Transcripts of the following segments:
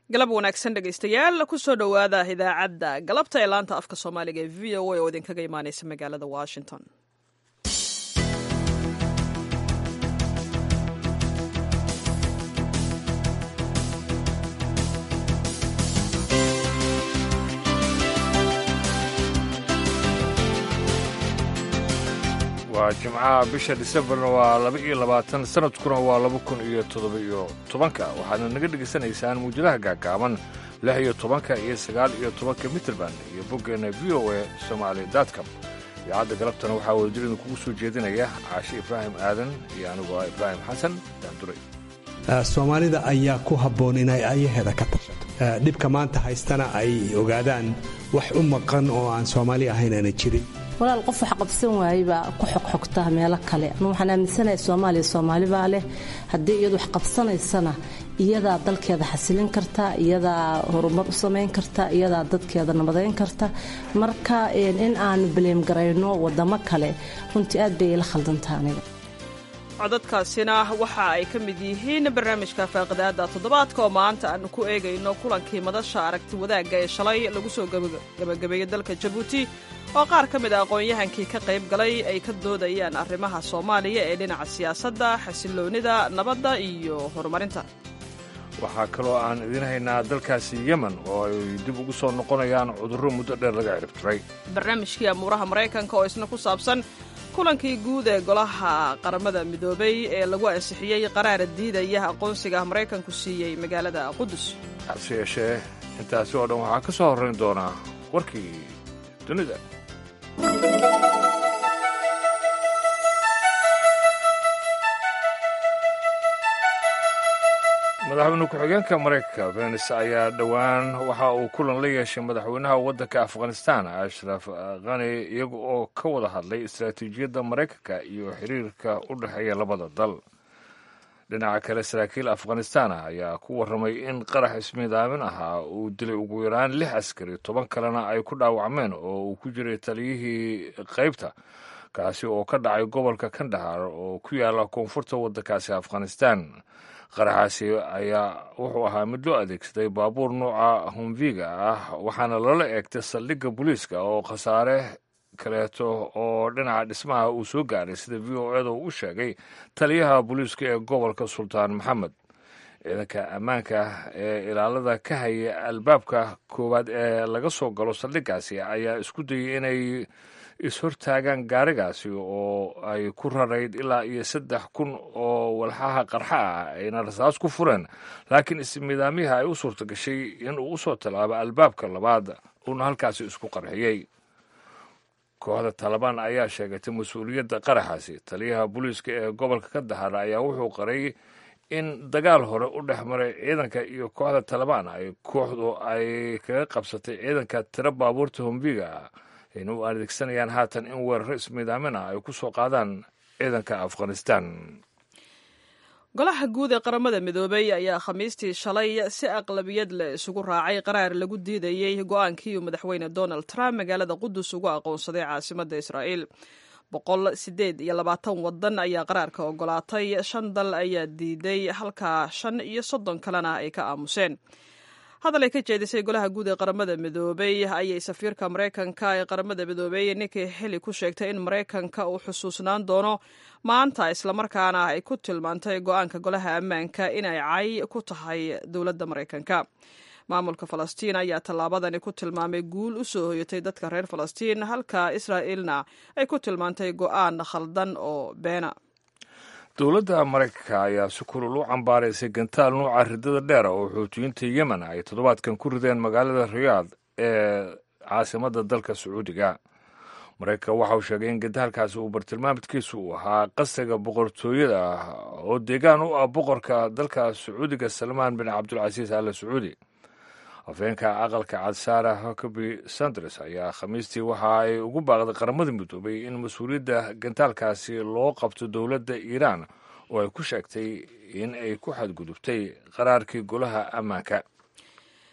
galab wanaagsan dhegaystayaal kusoo dhowaada idaacadda galabta ee laanta afka soomaaliga ee v o a oo idinkaga imaaneysa magaalada washington waa jimcaha bisha disembarna waa laba iyo labaatan sanadkuna waa laba kun iyo toddoba iyo tobanka waxaadna naga dhegaysanaysaan muujadaha gaagaaban lix iyo tobanka iyo sagaal iyo tobanka mitrband iyo boggeenna v o a somaali dotcom idaacadda galabtana waxaa wadajirida kugu soo jeedinaya caashi ibraahim aadan iyo anigoo ah ibraahim xasan daanduray soomaalida ayaa ku habboon inay ayaheeda ka tashato dhibka maanta haystana ay ogaadaan wax u maqan oo aan soomaali ahayn aana jirin walaal qof wax qabsan waayebaa ku xogxogta meelo kale anu waxaan aaminsanahay soomaaliya soomaalibaa leh haddii iyadu wax qabsanaysana iyadaa dalkeeda xasilin karta iyadaa horumar u samayn karta iyadaa dadkeeda nabadayn karta marka in aanu baleemgarayno wadamo kale runtii aad bay ila khaldantaa aniga codadkaasina waxa ay ka mid yihiin barnaamijka faaqidaada toddobaadka oo maanta aanu ku eegayno kulankii madasha aragti wadaagga ee shalay lagu soo gabagabeeyey dalka jabuuti oo qaar ka mid a aqoon-yahankii ka qayb galay ay ka doodayaan arrimaha soomaaliya ee dhinaca siyaasadda xasiloonnida nabadda iyo horumarinta waxaa kaloo aan idiin haynaa dalkaasi yemen oo ay dib ugu soo noqonayaan cudurro muddo dheer laga ciribtiray barnaamijkii amuuraha maraykanka oo isna ku saabsan kulankii guud ee golaha qaramada midoobay ee lagu ansixiyey qaraara diidaya aqoonsiga maraykanku siiyey magaalada qudus hase yeeshee intaasi oo dhan waxaa ka soo horrayn doonaa warkii dunida madaxweyne ku-xigeenka maraykanka venis ayaa dhowaan waxa uu kulan la yeeshay madaxweynaha waddanka afghanistan ashraf khani iyaga oo ka wada hadlay istaraatiijiyadda maraykanka iyo xiriirka u dhexeeya labada dal dhinaca kale saraakiil afghanistan ayaa ku warramay in qarax ismiidaamin ahaa uu dilay ugu yaraan lix askari toban kalena ay ku dhaawacmeen oo uu ku jiray taliyihii qaybta kaasi oo ka dhacay gobolka kandahar oo ku yaala koonfurta waddankaasi afghanistan qaraxaasi ayaa wuxuu ahaa mid loo adeegsaday baabuur nooca humviga ah waxaana lala eegtay saldhigga booliiska oo khasaare kaleeto oo dhinaca dhismaha uu soo gaaray sida v o eda uu u sheegay taliyaha booliiska ee gobolka sultaan maxamed ciidanka ammaanka ee ilaalada ka haya albaabka koowaad ee laga soo galo saldhiggaasi ayaa isku dayay inay is-hortaagaan gaarigaasi oo ay ku rarayd ilaa iyo saddex kun oo walxaha qarxa ah ayna rasaas ku fureen laakiin ismiidaamyaha ay u suurta gashay in uu usoo tallaabo albaabka labaad uuna halkaasi isku qarxiyey kooxda taalibaan ayaa sheegatay mas-uuliyadda qaraxaasi taliyaha booliiska ee gobolka ka dahara ayaa wuxuu qaray in dagaal hore u dhex maray ciidanka iyo kooxda taalibaan ay kooxdu ay kaga qabsatay ciidanka tiro baabuurta humbiga ah ayna u adeegsanayaan haatan in weeraro ismiidaamin ah ay ku soo qaadaan ciidanka afghanistan golaha guud ee qaramada midoobay ayaa khamiistii shalay si aqlabiyad leh isugu raacay qaraar lagu diidayey go-aankii uu madaxweyne donald trump magaalada qudus ugu aqoonsaday caasimadda israa'iil boqol sideed iyo labaatan wadan ayaa qaraarka ogolaatay shan dal ayaa diiday halka shan iyo soddon kalena ay ka aamuseen hadal ay ka jeedisay golaha guud ee qaramada midoobay ayay safiirka maraykanka ee qaramada midoobey ninki xili ku sheegtay in maraykanka uu xusuusnaan doono maanta islamarkaana ay ku tilmaantay go-aanka golaha ammaanka inay cay ku tahay dowladda maraykanka maamulka falastiin ayaa tallaabadani ku tilmaamay guul u soo hoyatay dadka reer falastiin halka israa'iilna ay ku tilmaantay go-aan khaldan oo beena dowladda maraykanka ayaa si kulul u cambaaraysay gantaal nuuca ridada dheera oo xuutiyiinta yemen ay toddobaadkan ku rideen magaalada riyaad ee caasimadda dalka sacuudiga maraykanka waxa uu sheegay in gantaalkaasi uu bartilmaamidkiisu uu ahaa qasriga boqortooyada ah oo deegaan u ah boqorka dalka sacuudiga salmaan bin cabdulcasiis alle sacuudi afeenka aqalka cad saara huckaby sanders ayaa khamiistii waxa ay ugu baaqday qaramada midoobay in mas-uuliyadda gantaalkaasi loo qabto dowladda iiraan oo ay ku sheegtay in ay ku xadgudubtay qaraarkii golaha ammaanka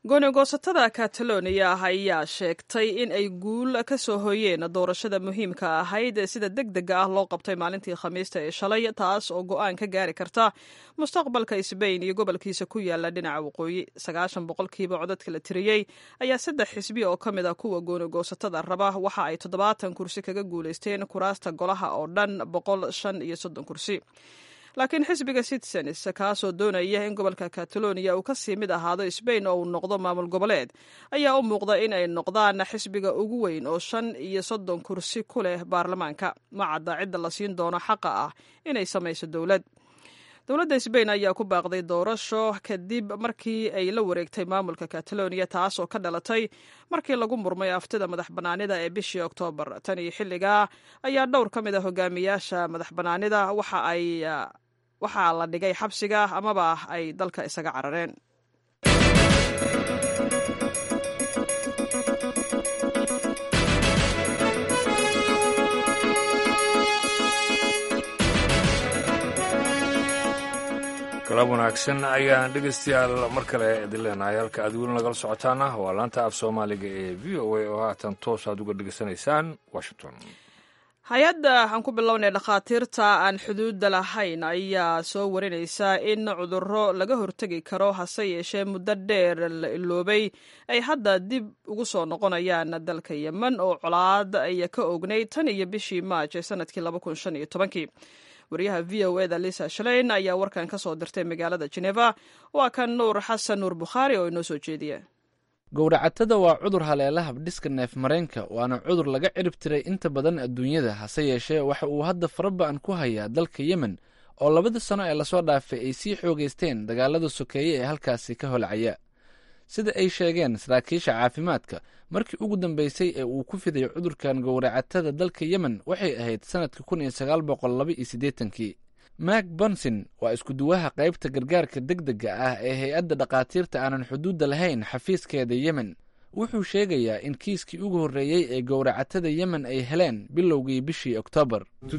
goonigoosatada kataloniya ayaa sheegtay in ay guul ka soo hooyeen doorashada muhiimka ahayd ee sida deg dega ah loo qabtay maalintii khamiista ee shalay taas oo go-aan ka gaari karta mustaqbalka sbain iyo gobolkiisa ku yaala dhinaca waqooyi sagaashan boqolkiiba codadka la tiriyey ayaa saddex xisbi oo ka mid a kuwa goonigoosatada raba waxa ay toddobaatan kursi kaga guulaysteen kuraasta golaha oo dhan boqol shan iyo soddon kursi laakiin xisbiga citizens kaasoo doonaya in gobolka kataloniya uu kasii mid ahaado sbain oo uu noqdo maamul goboleed ayaa u muuqda in ay noqdaan xisbiga ugu weyn oo shan iyo soddon kursi ku leh baarlamaanka ma cadda cidda la siin doono xaqa ah inay samayso dowlad dowladda sbain ayaa ku baaqday doorasho kadib markii ay la wareegtay maamulka kataloniya taas oo ka dhalatay markii lagu murmay aftida madax bannaanida ee bishii oktoobar tan iyo xilligaa ayaa dhowr ka mid a hogaamiyaasha madax bannaanida waxa ay waxaa la dhigay xabsiga amaba ay dalka isaga carareen galab wanaagsan ayaan dhegaystayaal mar kale idin leenahay halka aad weli nagala socotaana waa laanta af soomaaliga ee v o a oo haatan toos aad uga dhegaysanaysaan washington hay-adda aan ku bilownay dhakhaatiirta aan xuduudda lahayn ayaa soo warinaysa in cudurro laga hortegi karo hase yeeshee muddo dheer la iloobay ay hadda dib ugu soo noqonayaan dalka yemen oo colaad ay ka ognayd tan iyo bishii maaj ee sanadkii laba kun shan iyo tobankii wariyaha v o eda lisa shaleyn ayaa warkan ka soo dirtay magaalada geneva waa kan nuur xasan nuur bukhaari oo inoo soo jeediya gowracatada waa cudur haleela habdhiska neef mareenka waana cudur laga cirib tiray inta badan adduunyada hase yeeshee waxa uu hadda faraba'an ku hayaa dalka yemen oo labadii sano ee lasoo dhaafay ay sii xoogaysteen dagaalada sokeeye ee halkaasi ka holcaya sida ay sheegeen saraakiisha caafimaadka markii ugu dambeysay ee uu ku fiday cudurkan gowracatada dalka yemen waxay ahayd sannadka kun iyo sagaal boqol laba iyo siddeetankii mak bonson waa iskuduwaha qaybta gargaarka deg dega ah ee hay-adda dhakhaatiirta aanan xuduudda lahayn xafiiskeeda yemen wuxuu sheegayaa in kiiskii ugu horreeyey ee gowracatada yemen ay heleen bilowgii bishii oktoobar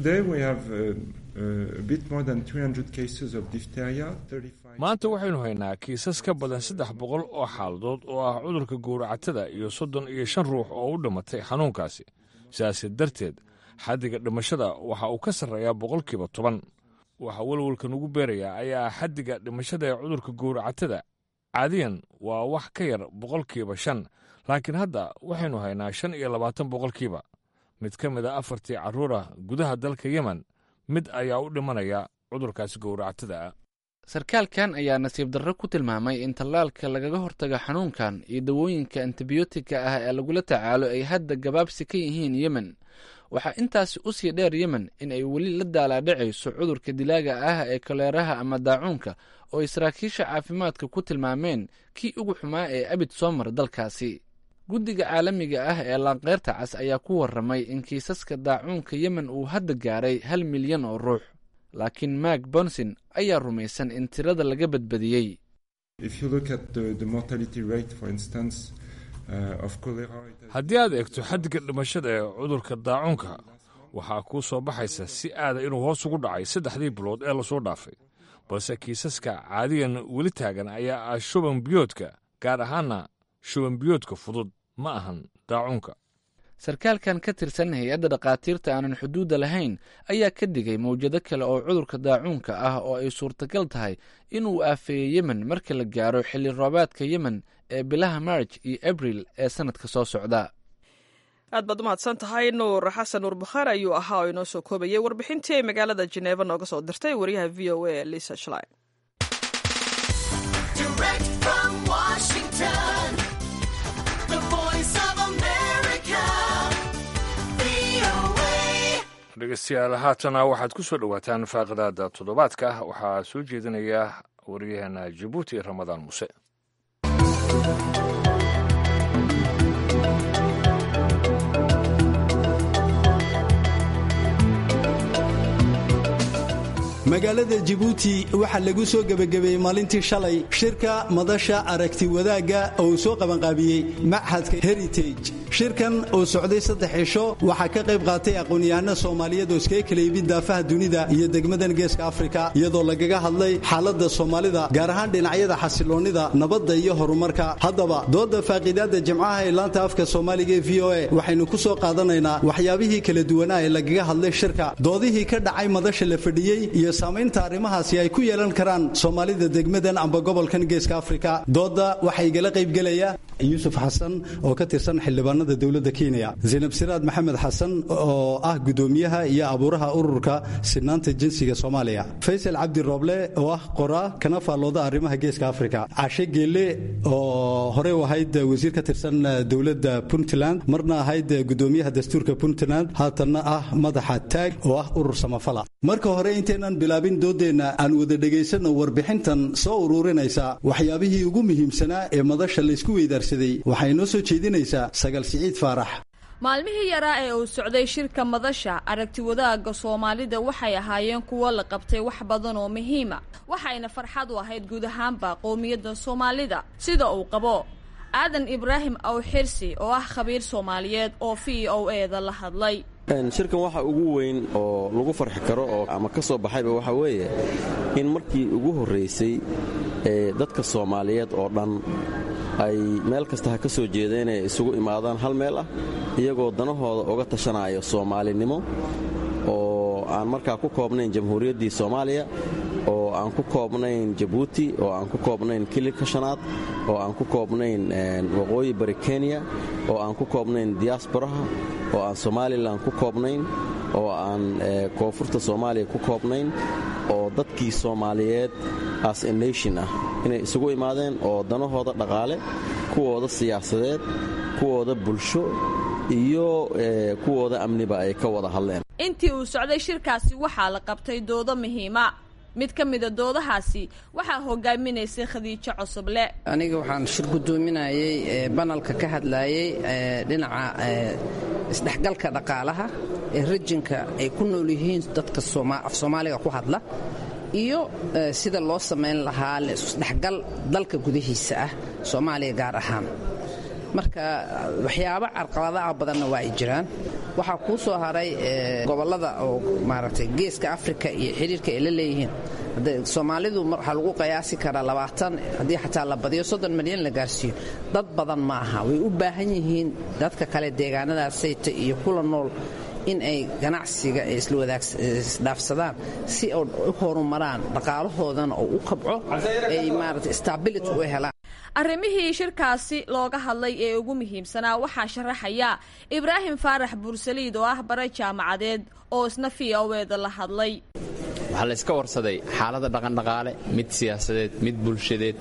maanta waxaynu haynaa kiisas ka badan saddex boqol oo xaaladood oo ah cudurka gowracatada iyo soddon iyo shan ruux oo u dhimatay xanuunkaasi sidaasi darteed xaddiga dhimashada waxa uu ka sarreeyaa boqolkiiba toban waxa welwalkan ugu beerayaa ayaa xaddiga dhimashada ee cudurka gowracatada caadiyan waa wax ka yar boqolkiiba shan laakiin hadda waxaynu haynaa shan iyo labaatan boqolkiiba mid ka mid a afartii carruurah gudaha dalka yemen mid ayaa u dhimanaya cudurkaasi gowracatada ah sarkaalkan ayaa nasiib darro ku tilmaamay in tallaalka lagaga hortago xanuunkan iyo dawooyinka antibiyootika ah ee lagula tacaalo ay hadda gabaabsi ka yihiin yemen waxaa intaasi u sii dheer yemen in ay weli la daalaadhacayso cudurka dilaaga ah ee koleeraha ama daacuunka oo ay saraakiisha caafimaadka ku tilmaameen kii ugu xumaa ee abid soo mara dalkaasi guddiga caalamiga ah ee laanqeyrta cas ayaa ku warramay in kiisaska daacuunka yemen uu hadda gaaray hal milyan oo ruux laakiin mak bonson ayaa rumaysan in tirada laga badbadiyey haddii aad eegto xaddiga dhimashada ee cudurka daacuunka waxaa kuu soo baxaysa si aada inuu hoos ugu dhacay saddexdii bilood ee lasoo dhaafay balse kiisaska caadiyan weli taagan ayaa ah shuban biyoodka gaar ahaanna shuban biyoodka fudud ma ahan daacuunka sarkaalkan ka tirsan hay-adda dhakhaatiirta aanan xuduudda lahayn ayaa ka digay mawjado kale oo cudurka daacuunka ah oo ay suurtagal tahay inuu aafeeyo yemen marka la gaaro xilli roobaadka yemen ee bilaha marj iyo abril ee sannadka soo socda aad baad u mahadsan tahay nuur xasan nuur bukhaari ayuu ahaa oo inoo soo koobayay warbixintii ay magaalada jeneeva nooga soo dirtay wariyaha v o a lisa shlin dhegeystayaal haatana waxaad ku soo dhowaataan faaqadaada toddobaadka waxaa soo jeedinaya wariyaheena jabuuti ramadaan muse magaalada jabuuti waxaa lagu soo gebagabeeyey maalintii shalay shirka madasha aragti wadaagga oo uu soo qabanqaabiyey machadka heritage shirkan oo socday saddex cisho waxaa ka qayb qaatay aqoon-yahano soomaaliyeed oo iskaga kala yimid daafaha dunida iyo degmadan geeska afrika iyadoo lagaga hadlay xaaladda soomaalida gaar ahaan dhinacyada xasiloonnida nabadda iyo horumarka haddaba dooda faaqiidaadda jamcaha ee laanta afka soomaaliga ee v o a waxaynu ku soo qaadanaynaa waxyaabihii kala duwanaa ee lagaga hadlay shirka doodihii ka dhacay madasha la fadhiyey iyo saamaynta arrimahaasi ay ku yeelan karaan soomaalida degmadan amba gobolkan geeska afrika dooda waxaa igala qaybgelaya yuusuf xasan oo ka tirsan xildhibaanada dowladda kenya zaynab siraad maxamed xasan oo ah gudoomiyaha iyo abuuraha ururka sinaanta jinsiga soomaaliya faysal cabdi rooble oo ah qoraa kana faallooda arrimaha geeska afrika cashe geelle oo horey u ahayd wasiir ka tirsan dowladda puntland marna ahayd gudoomiyaha dastuurka puntland haatanna ah madaxa taag oo ah urur samafala marka hore intaynan bilaabin doodeenna aan wada dhegaysanno warbixintan soo ururinaysa waxyaabihii ugu muhiimsanaa ee madasha laysku weydaarsaday waxay noo soo jeedinaysaa sagal siciid faarax maalmihii yaraa ee uu socday shirka madasha aragti wadaagga soomaalida waxay ahaayeen kuwo la qabtay wax badan oo muhiima waxayna farxad u ahayd guud ahaanba qowmiyadda soomaalida sida uu qabo aadan ibraahim awxirsi oo ah khabiir soomaaliyeed oo v o eda la hadlay shirkan waxa ugu weyn oo lagu farxi karo oo ama ka soo baxayba waxa weeye in markii ugu horraysay ee dadka soomaaliyeed oo dhan ay meel kasta ha ka soo jeedeen ay isugu imaadaan hal meel ah iyagoo danahooda uga tashanaayo soomaalinimo oo aan markaa ku koobnayn jamhuuriyaddii soomaaliya oo aan ku koobnayn jabuuti oo aan ku koobnayn kililka shanaad oo aan ku koobnayn waqooyi bari kenya oo aan ku koobnayn diyaasbaraha oo aan somalilan ku koobnayn oo aan koonfurta soomaaliya ku koobnayn oo dadkii soomaaliyeed as a nation ah inay isugu imaadeen oo danahooda dhaqaale kuwooda siyaasadeed kuwooda bulsho iyo kuwooda amniba ay ka wada hadleen intii uu socday shirkaasi waxaa la qabtay doodo muhiima mid ka mida doodahaasi waxaa hogaaminaysay khadiijo cosoble aniga waxaan shir gudoominayay banalka ka hadlayay dhinaca isdhexgalka dhaqaalaha ee rajinka ay ku nool yihiin dadka af soomaaliga ku hadla iyo sida loo samayn lahaa isdhexgal dalka gudahiisa ah soomaaliya gaar ahaan marka waxyaabo carqaladaha badanna waa ay jiraan waxaa kuu soo haray gobollada oo maaragtay geeska afrika iyo xidhiirka ay la leeyihiin soomaalidu waxaa lagu qiyaasi karaa labaatan haddii xataa la badiyo soddon milyan la gaarsiiyo dad badan ma aha way u baahan yihiin dadka kale deegaanadaasayta iyo kula nool in ay ganacsiga isdhaafsadaan si u horumaraan dhaqaalahoodana oo u kabco ay maarata stability u helaan arrimihii shirkaasi looga hadlay ee ugu muhiimsanaa waxaa sharaxaya ibraahim faarax buursaliid oo ah bare jaamacadeed oo isna v o eda la hadlay waxaa layska warsaday xaalada dhaqandhaqaale mid siyaasadeed mid bulshadeed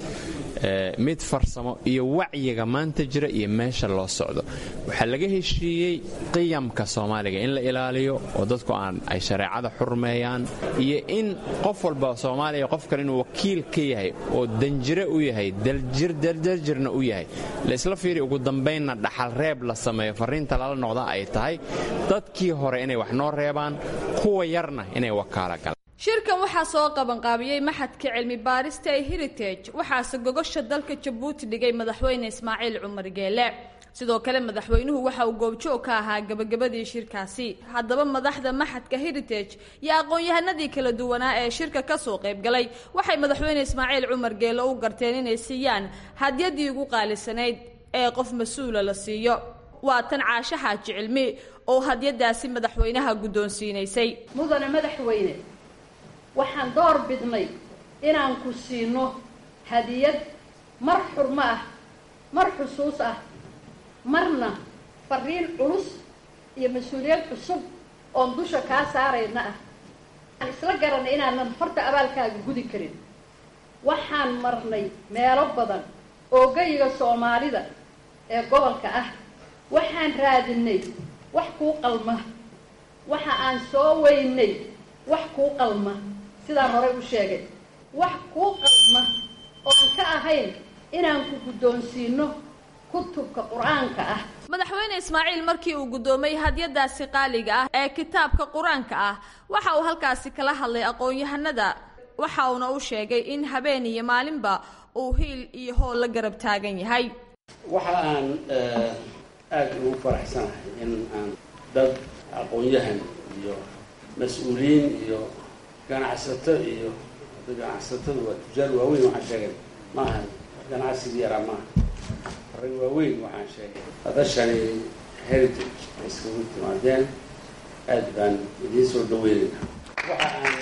mid farsamo iyo wacyiga maanta jira iyo meesha loo socdo waxaa laga heshiiyey qiyamka soomaaliga in la ilaaliyo oo dadku aan ay shareecada xurmeeyaan iyo in qof walba soomaaliya qof kale inuu wakiil ka yahay oo danjire u yahay daljirna u yahay laysla fiiri ugu dambaynna dhaxal reeb la sameeyo farriinta lala noqda ay tahay dadkii hore inay wax noo reebaan kuwa yarna inay wakaala galaan shirkan waxaa soo qabanqaabiyey maxadka cilmi baarista ee heritage waxaase gogosha dalka jabuuti dhigay madaxweyne ismaaciil cumar geele sidoo kale madaxweynuhu waxa uu goobjoog ka ahaa gabagabadii shirkaasi haddaba madaxda maxadka heritage iyo aqoon-yahanadii kala duwanaa ee shirka kasoo qaybgalay waxay madaxweyne ismaaciil cumar geele u garteen inay siiyaan hadyadii ugu qaalisanayd ee qof mas-uula la siiyo waa tan caasho xaaji cilmi oo hadyadaasi madaxweynaha guddoonsiinaysay mudane madaxweyne waxaan door bidnay inaan ku siino hadiyad mar xurmo ah mar xusuus ah marna fariin culus iyo mas-uuliyad cusub oon dusha kaa saarayna ah aan isla garanay inaanan horta abaalkaaga gudi karin waxaan marnay meelo badan oo gayiga soomaalida ee gobolka ah waxaan raadinay wax kuu qalma waxa aan soo weynay wax kuu qalma sidaan horey u sheegay wax kuu qalma oon ka ahayn inaan ku guddoonsiino kutubka qur-aanka ah madaxweyne ismaaciil markii uu guddoomay hadyadaasi qaaliga ah ee kitaabka qur-aanka ah waxa uu halkaasi kala hadlay aqoon-yahanada waxa uuna u sheegay in habeen iyo maalinba uu hiil iyo hool la garab taagan yahay waxa aan aada ugu faraxsanahay in aan dad aqoon-yahan iyo mas-uuliyiin iyo ganacsato iyo ganacsatada waa tujaar waaweyn waxaan sheegay maaha ganacsigii yaraa maaha rag waaweyn waxaan sheegay hadashani heritage ay iskagu timaadeen aada baan idiin soo dhaweynayna waxa aan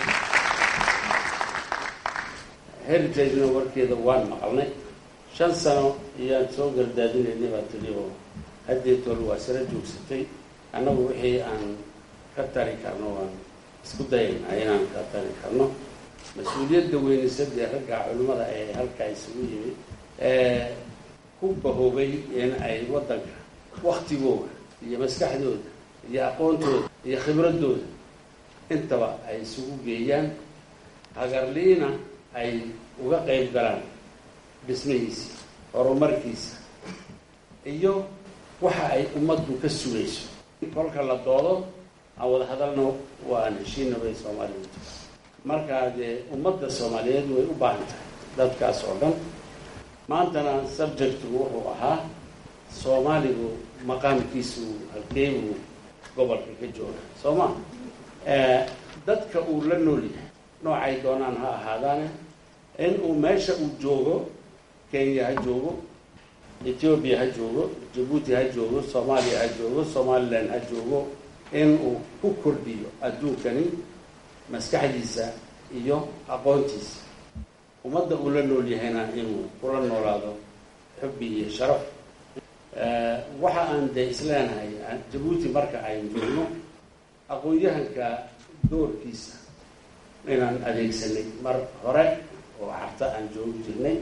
heritagena warkeeda waan maqalnay shan sano iyaan soo gardaadinaynay baa tili oo haddeetool waa sala joogsatay annagu wixii aan ka tari karno waan isku dayaynaa inaan ka tari karno mas-uuliyadda weynisadee ragga culimmada ee halkaa isugu yimid ee ku bahoobay in ay waddanka waktigooda iyo maskaxdooda iyo aqoontooda iyo khibradooda intaba ay isugu geeyaan hagarliina ay uga qayb galaan dhismihiisa horumarkiisa iyo waxa ay ummaddu ka sugayso kolka la doodo aan wada hadalno waa aan heshiina bay soomaalidu markaa dee ummadda soomaaliyeed way u baahan tahay dadkaas oo dhan maantana subjectigu wuxuu ahaa soomaaligu maqaamkiisu halkeebuu gobolka ka jooga soo ma dadka uu la nool yahay noocay doonaan ha ahaadaane in uu meesha uu joogo kenya ha joogo ethoobiya ha joogo jabuuti ha joogo soomaaliya ha joogo somalilan ha joogo in uu ku kordhiyo adduunkani maskaxdiisa iyo aqoontiisa ummadda uu la nool yahayna inuu kula noolaado xubbi iyo sharaf waxa aan dee isleenahay jabuuti marka aynu joogno aqoon-yahanka doorkiisa inaan adeegsanay mar hore oo carta aan joogi jirnay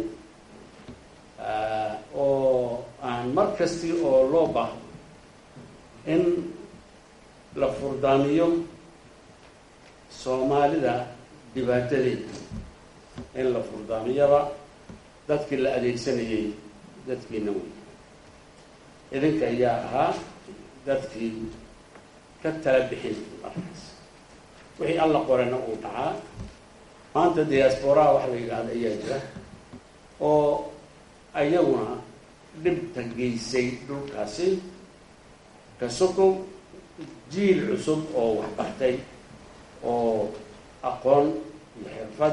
oo aan mar kasti oo loo baahdo in la furdaamiyo soomaalida dhibaatadeeda in la furdaamiyaba dadkii la adeegsanayay dadkiina wey idinka ayaa ahaa dadkii ka tala bixin markaas wixii alla qorena uu dhacaa maanta diasporaa wax la yidhaahda ayaa jira oo ayaguna dhibta geysay dhulkaasi ka sokow jiil cusub oo wax bartay oo aqoon iyo xirfad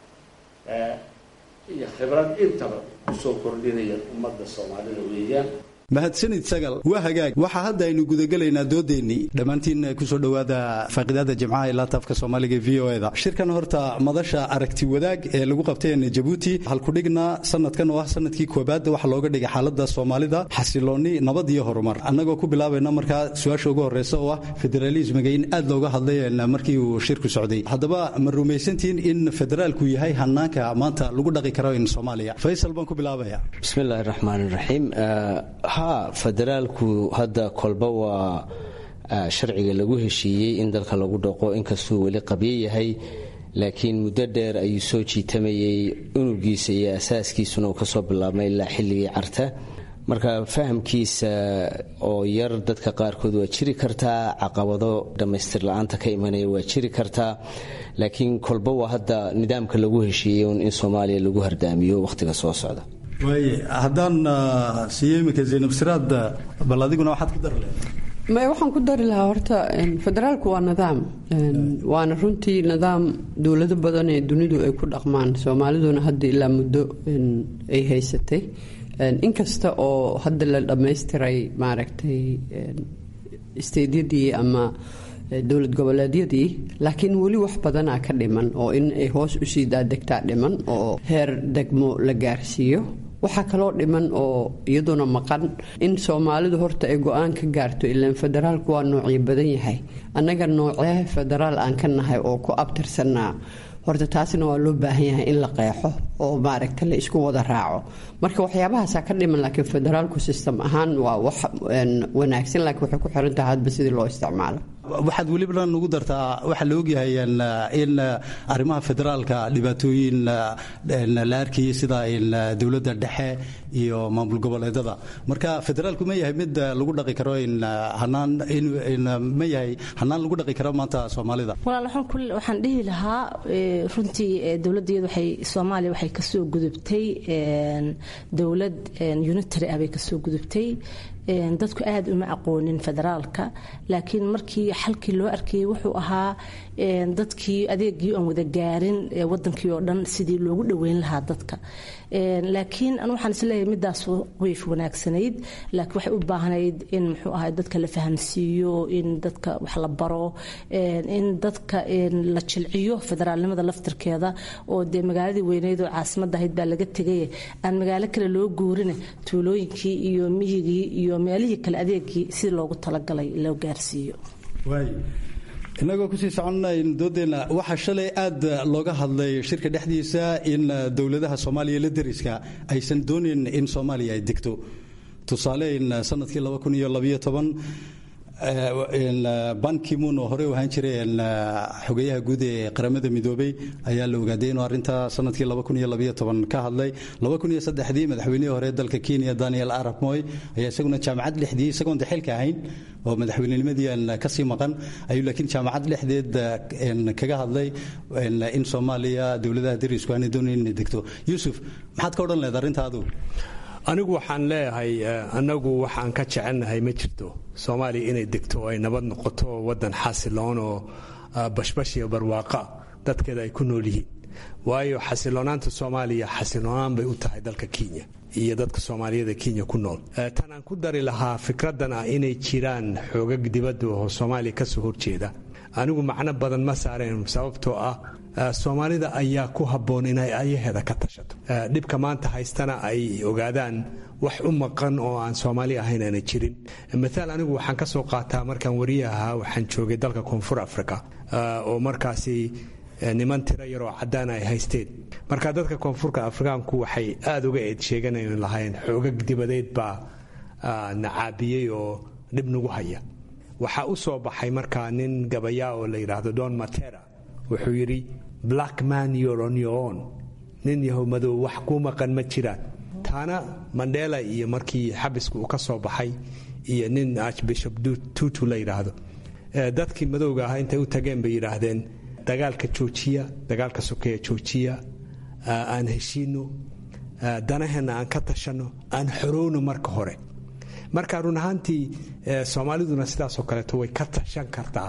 iyo khibrad intaba kusoo kordhinaya ummadda soomaalida weeyaan mahadsanid sagal waa hagaag waxaa hadda aynu gudagelaynaa doodeennii dhammaantiin kusoo dhowaada faaqidaada jimcaha ilaa taafka soomaaliga v o eda shirkan horta madasha aragti wadaag ee lagu qabteen jabuuti halkudhigna sanadkan oo ah sanadkii koobaad waxaa looga dhigay xaalada soomaalida xasilooni nabad iyo horumar annagoo ku bilaabayna markaa su-aasha ugu horeysa oo ah federalismiga in aad looga hadlay markii uu shirku socday haddaba ma rumaysantiin in federaalku yahay hanaanka maanta lagu dhaqi karo in soomaaliya faysal baan ku bilaabaya bismillahi raxmaan raxiim ha federaalku hadda kolba waa sharciga lagu heshiiyey in dalka lagu dhaqo inkastuu weli qabyo yahay laakiin muddo dheer ayuu soo jiitamayey unugiisa iyo asaaskiisuna uu kasoo bilaabmay ilaa xilligii carta marka fahamkiisa oo yar dadka qaarkood waa jiri kartaa caqabado dhammaystir la-aanta ka imanaya waa jiri kartaa laakiin kolba waa hadda nidaamka lagu heshiiyey in soomaaliya lagu hardaamiyo wakhtiga soo socda waaye haddaan siiyo iminka zaynab siraad bal adiguna waxaad ku dari may waxaan ku dari lahaa horta federaalku waa nidaam waana runtii nidaam dowlado badan ee dunidu ay ku dhaqmaan soomaaliduna hadda ilaa muddo ay haysatay inkasta oo hadda la dhammaystiray maaragtay isteydyadii ama dowlad goboleedyadii laakiin weli wax badanaa ka dhiman oo in ay hoos usii daadegtaa dhiman oo heer degmo la gaarsiiyo waxaa kaloo dhiman oo iyaduna maqan in soomaalidu horta ay go-aan ka gaarto ilaan federaalku waa noocyo badan yahay annaga noocee federaal aan ka nahay oo ku abtirsanaa horta taasina waa loo baahan yahay in la qeexo oo maaragta la isku wada raaco marka waxyaabahaasaa ka dhiman laakiin federaalku system ahaan waa wax wanaagsan laakiin waxay ku xiran tahay hadba sidii loo isticmaalo waxaad weliba nugu dartaa waxaa la ogyahay in arrimaha federaalka dhibaatooyin la arkayay sida dowladda dhexe iyo maamul goboleedada marka federaalku ma yahay mid lagu dhaqi karo hanaan ma yahay hanaan lagu dhaqi karo maanta soomaalida walaal waxaan dhihi lahaa runtii dowladdeedu waxay soomaaliya waxay kasoo gudubtay dowlad unitary ah bay kasoo gudubtay dadku aada uma aqoonin federaalka laakiin markii xalkii loo arkayay wuxuu ahaa dadkii adeegii aan wada gaarin wadankii oo dhan sidii loogu dhoweyn lahaa dadka laakiin anu waxaan isleeyahay midaas wayf wanaagsanayd laakiin waxay u baahnayd in muxuu ahay dadka la fahamsiiyo in dadka wax la baro in dadka la jilciyo federaalnimada laftirkeeda oo dee magaaladii weyneyd oo caasimadda ahayd baa laga tegay aan magaalo kale loo guurina tuulooyinkii iyo miyigii iyo meelihii kale adeegii si loogu talagalay loo gaarsiiyo inagoo kusii soconnayn doodeenna waxaa shalay aad looga hadlay shirka dhexdiisa in dowladaha soomaaliya la deriska aysan doonayn in soomaaliya ay degto tusaale in sanadkii bankimun oo horey u ahaan jiray xogeyaha guud ee qaramada midoobey ayaa la ogaaday inuu arrinta sanadkii ka hadlay dii madaxweynihii hore dalka kenya daniel arab moy ayaa isaguna jaamacad lexdii isagoon de xilka ahayn oo madaxweynenimadii aan kasii maqan ayuu laakiin jaamacad lexdeed kaga hadlay in soomaaliya dowladaha derisku aanay doonayn inay degto yuusuf maxaad ka odhan lehed arrintaadu anigu waxaan leeyahay anagu waxaan ka jecelnahay ma jirto soomaaliya inay degto oo ay nabad noqoto wadan xasiloon oo bashbash iyo barwaaqa dadkeeda ay ku nool yihiin waayo xasiloonaanta soomaaliya xasiloonaan bay u tahay dalka kenya iyo dadka soomaaliyada kenya ku nool tan aan ku dari lahaa fikradan ah inay jiraan xoogag dibadda oo soomaaliya kasoo horjeeda anigu macno badan ma saareen sababtoo ah soomaalida ayaa ku habboon inay ayaheeda ka tashato dhibka maanta haystana ay ogaadaan wax u maqan oo aan soomaali ahayn aana jirin maaal anigu waxaan ka soo qaataa markaan wariya ahaa waxaan joogay dalka koonfur africa oo markaasi niman tiro yaroo cadaan ay haysteen marka dadka koonfurka afrikaanku waxay aada uga eed sheeganayn lahayn xoogag dibadeed baa nacaabiyey oo dhib nagu haya waxaa u soo baxay markaa nin gabayaa oo la yidhaahdo don matera wuxuu yidhi black man you're on your own nin yahow madow wax kuu maqan ma jiraan taana mandela iyo markii xabiska uu ka soo baxay iyo nin archbishop tutu la yidhaahdo dadkii madowga ahaa intay u tageen bay yidhaahdeen dagaalka joojiya dagaalka sokeeya joojiya aan heshiino danaheenna aan ka tashanno aan xorowno marka hore marka run ahaantii soomaaliduna sidaasoo kaleeto way ka tashan kartaa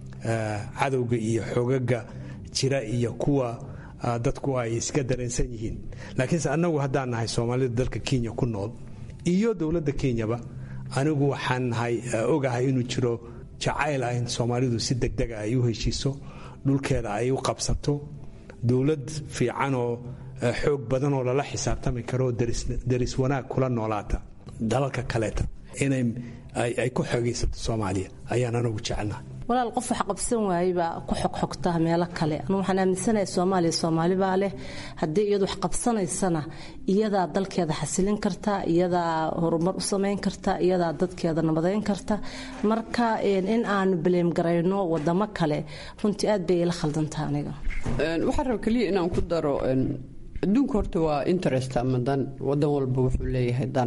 cadowga iyo xogaga jira iyo kuwa dadku ay iska dareensan yihiin laakiinse annagu haddaan nahay soomaalida dalka kenya ku nool iyo dowladda kenyaba anigu waxaan nahay ogahay inuu jiro jacayl ah in soomaalidu si degdega ay u heshiiso dhulkeeda ay u qabsato dowlad fiican oo xoog badan oo lala xisaabtami karo deris wanaag kula noolaata dalalka kaleeta inay ay ku xogaysato soomaaliya ayaan anagu jecelnahay walaal qof wax qabsan waayebaa ku xogxogtaa meelo kale anu waxaan aaminsanahay soomaaliya soomaalibaa leh haddii iyadu wax qabsanaysana iyadaa dalkeeda xasilin karta iyadaa horumar u samayn karta iyadaa dadkeeda nabadayn karta marka in aanu baleemgarayno wadamo kale runtii aad bay ila khaldantaa aniga waxaa raba keliya inaan ku daro adduunka horta waa interest ama dan wadan walba wuxuu leeyahay dan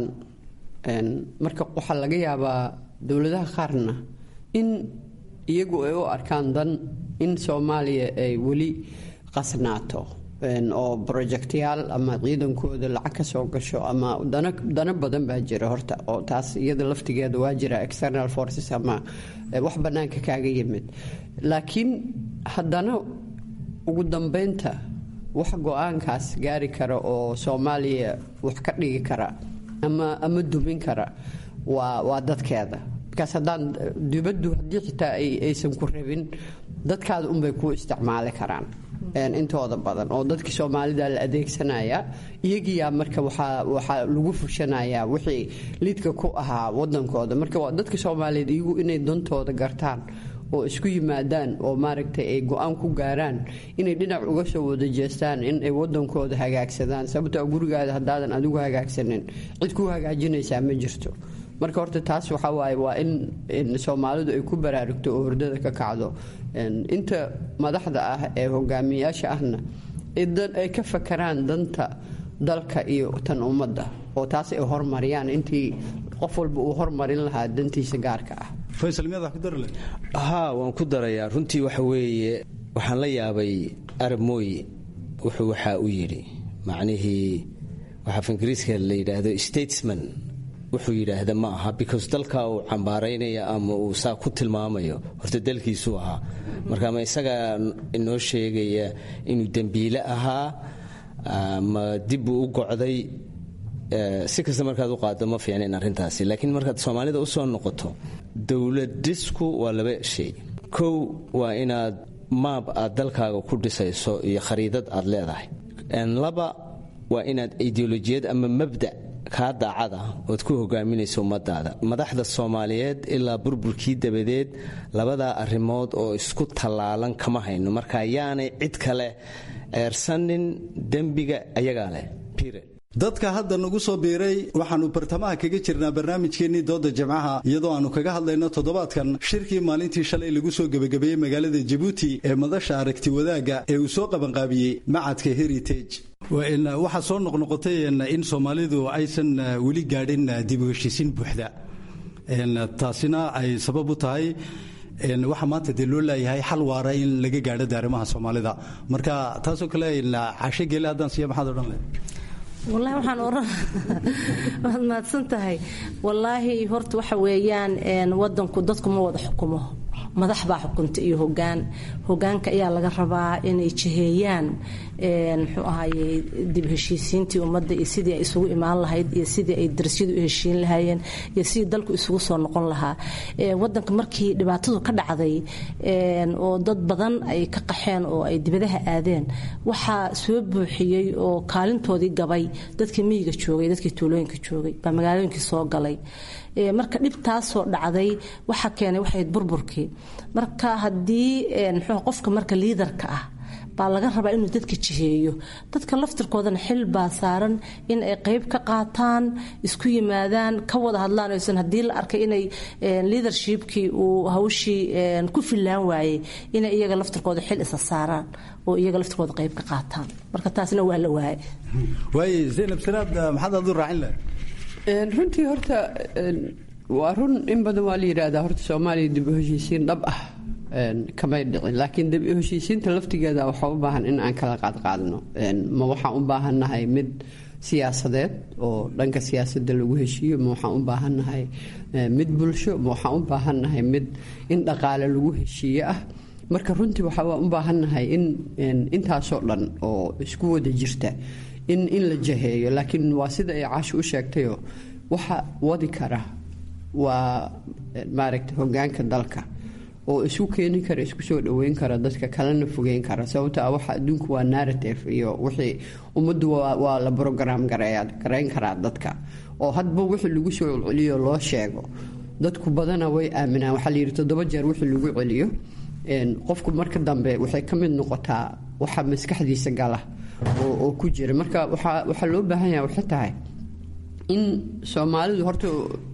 marka waxaa laga yaabaa dowladaha qaarna in iyagu ay u arkaan dan in soomaaliya ay weli qasnaato oo projectyaal ama ciidankooda lacag ka soo gasho ama dano badan baa jira horta oo taas iyada laftigeeda waa jira external forces ama wax bannaanka kaaga yimid laakiin haddana ugu dambeynta wax go-aankaas gaari kara oo soomaaliya wax ka dhigi kara ama ama dumin kara waa waa dadkeeda markaas haddaan dibaddu haddii xitaa aysan ku rabin dadkaada unbay kuu isticmaali karaan intooda badan oo dadkii soomaalida la adeegsanaya iyagiyaa marka waxaa lagu fushanayaa wixii lidka ku ahaa wadankooda marka dadka soomaaliyeed iyagu inay dantooda gartaan oo isku yimaadaan oo maaragtay ay go-aan ku gaaraan inay dhinac uga soo wada jeestaan in ay wadankooda hagaagsadaan sababtoo gurigaada haddaadan adigu hagaagsanin cid ku hagaajinaysaa ma jirto marka horta taas waxaa waaye waa in soomaalidu ay ku baraarugto oo hordada ka kacdo inta madaxda ah ee hogaamiyayaasha ahna ay ka fakaraan danta dalka iyo tan ummadda oo taas ay hormariyaan intii qof walba uu hormarin lahaa dantiisa gaarka ah haa waan ku darayaa runtii waxa weeye waxaan la yaabay arab mooye wuxuu waxaa u yidhi macnihii waxaa af ingiriiska la yidhaahdo statesman wuxuu yidhaahda ma aha because dalka uu cambaaraynaya ama uu saa ku tilmaamayo horta dalkiisuu ahaa marka ma isagaa inoo sheegaya inuu dembiile ahaa ma dib uu u gocday si kasta markaad u qaado ma fiicnayn arrintaasi laakiin markaad soomaalida u soo noqoto dowladisku waa laba shay kow waa inaad maab aad dalkaaga ku dhisayso iyo khariidad aad leedahay laba waa inaad ideolojiyad ama mabda kaa daacada ood ku hogaaminayso ummadaada madaxda soomaaliyeed ilaa burburkii dabadeed labadaa arrimood oo isku tallaalan kama hayno marka yaanay cid kale ceersanin dembiga ayagaa leh dadka hadda nagu soo biiray waxaannu bartamaha kaga jirnaa barnaamijkeennii dooda jamcaha iyadoo aannu kaga hadlayno toddobaadkan shirkii maalintii shalay lagu soo gebagabeeyey magaalada jabuuti ee madasha aragti wadaagga ee uu soo qabanqaabiyey macadka heritage waxaa soo noqnoqotay in soomaalidu aysan weli gaadhin dib u heshiisiin buuxda taasina ay sabab u tahay waxaa maanta dee loo laayahay xal waara in laga gaadho daarimaha soomaalida marka taasoo kale cashe geele haddaan siiya maxaad odhan leh wallaahi waxaan oran waad mahadsan tahay wallaahi horta waxa weeyaan wadanku dadku ma wada xukumo madax baa xukunta iyo hogaan hogaanka ayaa laga rabaa inay jiheeyaan muxuu ahaye dib heshiisiintii ummadda iyo sidii ay isugu imaan lahayd iyo sidii ay darsyadu u heshiin lahaayeen iyo sidii dalku isugu soo noqon lahaa wadanka markii dhibaatadu ka dhacday oo dad badan ay ka qaxeen oo ay dibadaha aadeen waxaa soo buuxiyey oo kaalintoodii gabay dadkii miyiga joogay dadkii tuulooyinka joogay baa magaalooyinkii soo galay marka dhibtaasoo dhacday waxa keenay waxayd burburkii marka haddii mxuu qofka marka liidarka ah baa laga rabaa inuu dadka jiheeyo dadka laftirkoodana xil baa saaran in ay qayb ka qaataan isku yimaadaan ka wada hadlaan oysan haddii la arkay inay leadershipkii uu hawshii ku fillaan waayey inay iyaga laftirkooda xil isa saaraan oo iyaga laftirkooda qayb ka qaataan marka taasna waa la waaye waaye zaynab siraad maxaad aad u raacin lahay runtii horta waa run in badan waa la yidhaahdaa horta soomaaliya dib u heshiisiin dhab ah kamay dhicin laakiin dib u heshiisiinta laftigeeda waxaa u baahan in aan kala qaadqaadno ma waxaan u baahannahay mid siyaasadeed oo dhanka siyaasadda lagu heshiiyo ma waxaan u baahannahay mid bulsho ma waxaan u baahannahay mid in dhaqaale lagu heshiiye ah marka runtii waxaa u baahannahay in intaasoo dhan oo isku wada jirta in in la jaheeyo laakiin waa sida ay caasho u sheegtayo waxa wadi kara waa maaragta hogaanka dalka oo isu keeni kara isku soo dhaweyn kara dadka kalena fogeyn kara sababto ah waxa adduunku waa narrative iyo wixii ummaddu waa la brogram garayn karaa dadka oo hadba wixii lagu soo celceliyo loo sheego dadku badana way aaminaan waxaa la yidhi toddoba jeer wixii lagu celiyo qofku marka dambe waxay ka mid noqotaa waxa maskaxdiisa gala oo ku jira marka waxaa loo baahan yaha waxay tahay in soomaalidu horta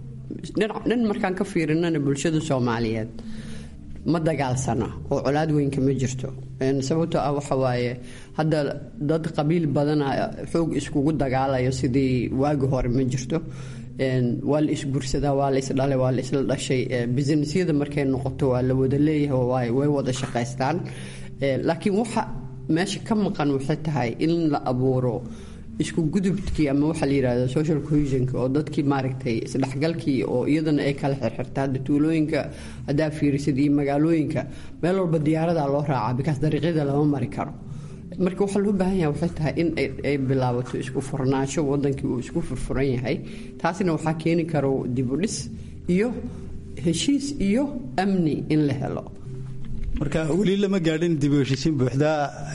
dhan markaan ka fiirinana bulshada soomaaliyeed ma dagaalsana oo colaad weynka ma jirto sababtoo ah waxa waaye hadda dad qabiil badana xoog iskugu dagaalayo sidii waagi hore ma jirto waa la isgursadaa waa la isdhalay waa la isla dhashay businessyada markay noqoto waa la wada leeyahay way wada shaqaystaan laakiin waxa meesha ka maqan waxay tahay in la abuuro isku gudubkii ama waxaa la yidhahda social cohesionka oo dadkii maaragtay isdhexgalkii oo iyadana ay kala xirxirta hadda tuulooyinka haddaa fiirisid iyo magaalooyinka meel walba diyaaradaa loo raacaa bikaas dariiqyada lama mari karo marka waxaa loo baahan yahay waxay tahay in ay bilaabato isku furnaansho wadankii uu isku furfuran yahay taasina waxaa keeni karo dibudhis iyo heshiis iyo amni in la helo marka weli lama gaadhin dib u heshiisiin buuxda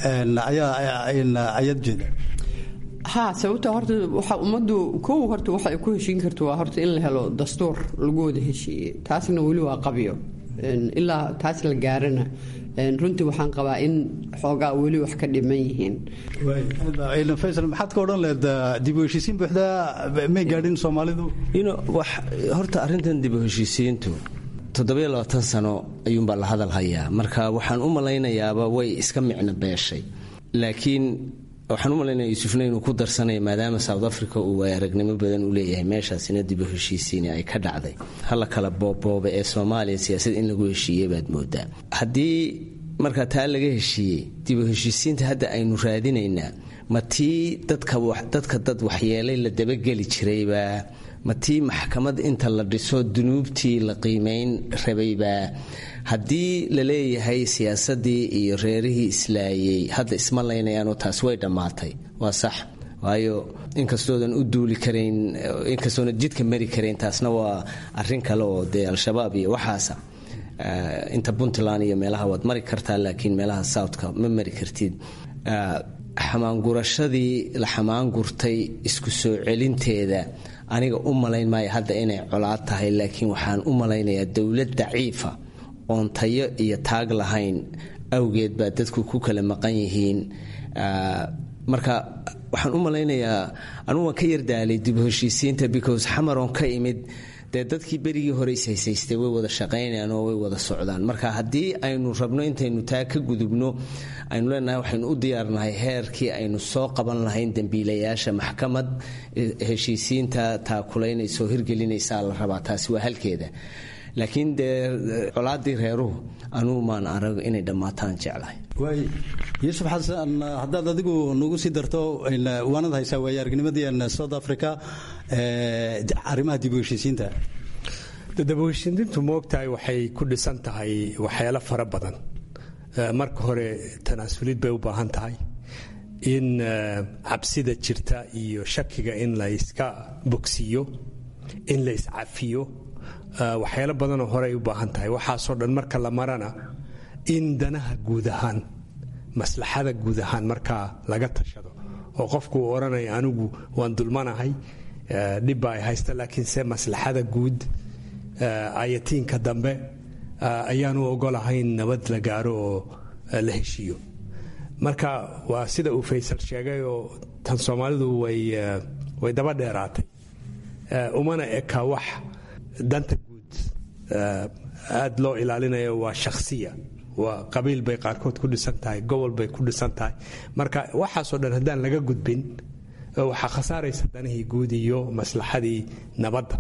ayaad jeeda ha sababta horta waxa ummaddu kow horta waxa ay ku heshiin karto waa horta in la helo dastuur lagu wada heshiiyey taasna weli waa qabyo ilaa taas la gaarana runtii waxaan qabaa in xoogaa weli wax ka dhiman yihiin faysal maxaad ka odhan leed dib u heshiisiin buuxda may gaadhin soomaalidu horta arrintan dib u heshiisiintu toddobiyo labaatan sano ayuunbaa la hadal hayaa marka waxaan u malaynayaaba way iska micno beeshay laakiin waxaan u malaynaya yuusufna inuu ku darsanaya maadaama south africa uu aragnimo badan u leeyahay meeshaasina dib u heshiisiini ay ka dhacday hala kala boobbooba ee soomaaliya siyaasad in lagu heshiiyey baad moodaa haddii markaa taa laga heshiiyey dib u heshiisiinta hadda aynu raadinaynaa ma tii dadka dad waxyeelay la dabageli jiraybaa ma tii maxkamad inta la dhiso dunuubtii la qiimayn rabaybaa haddii la leeyahay siyaasadii iyo reerihii islaayey hadda isma laynayaanoo taas way dhammaatay waa sax waayo inkastoodan u duuli karayn inkastoona jidka mari karayn taasna waa arin kale oo dee al-shabaab iyo waxaasa inta puntland iyo meelaha waad mari kartaa laakiin meelaha southka ma mari kartid xamaangurashadii la xamaangurtay isku soo celinteeda aniga u malayn maayo hadda inay colaad tahay laakiin waxaan u malaynayaa dowlad daciifa oon tayo iyo taag lahayn awgeed baa dadku ku kala maqan yihiin marka waxaan u malaynayaa anugu waan ka yardaalay dib heshiisiinta because xamaroon ka imid dee dadkii berigii hore ishaysaystay way wada shaqaynayaan oo way wada socdaan marka haddii aynu rabno intaynu taa ka gudubno aynu leenahay waxaynu u diyaarnahay heerkii aynu soo qaban lahayn dembiilayaasha maxkamad heshiisiinta taakulaynaysa oo hirgelinaysaa la rabaa taasi waa halkeeda laakiin dee colaadii reeruhu anugu maan arag inay dhammaataan jeclahay waay yuusuf xasan haddaad adigu nagu sii darto waanad haysaa waaya aragnimadii south africa arrimaha dib u heshiisiinta dib u heshiisiintu moogtahay waxay ku dhisan tahay waxyaalo fara badan marka hore tanaasulid bay u baahan tahay in cabsida jirta iyo shakiga in la iska bogsiiyo in la iscafiyo waxyaalo badanoo horey u baahan tahay waxaasoo dhan marka la marana in danaha guud ahaan maslaxada guud ahaan markaa laga tashado oo qofku uu odhanaya anigu waan dulmanahay dhibba ay haysta laakiinse maslaxada guud ayatiinka dambe ayaanu ogolahayn nabad la gaaro oo la heshiiyo marka waa sida uu faysal sheegay oo tan soomaalidu way daba dheeraatay umana eka wax danta guud aad loo ilaalinayo waa shakhsiya waa qabiil bay qaarkood ku dhisan tahay gobol bay ku dhisan tahay marka waxaasoo dhan haddaan laga gudbin waxaa khasaaraysa danihii guud iyo maslaxadii nabadda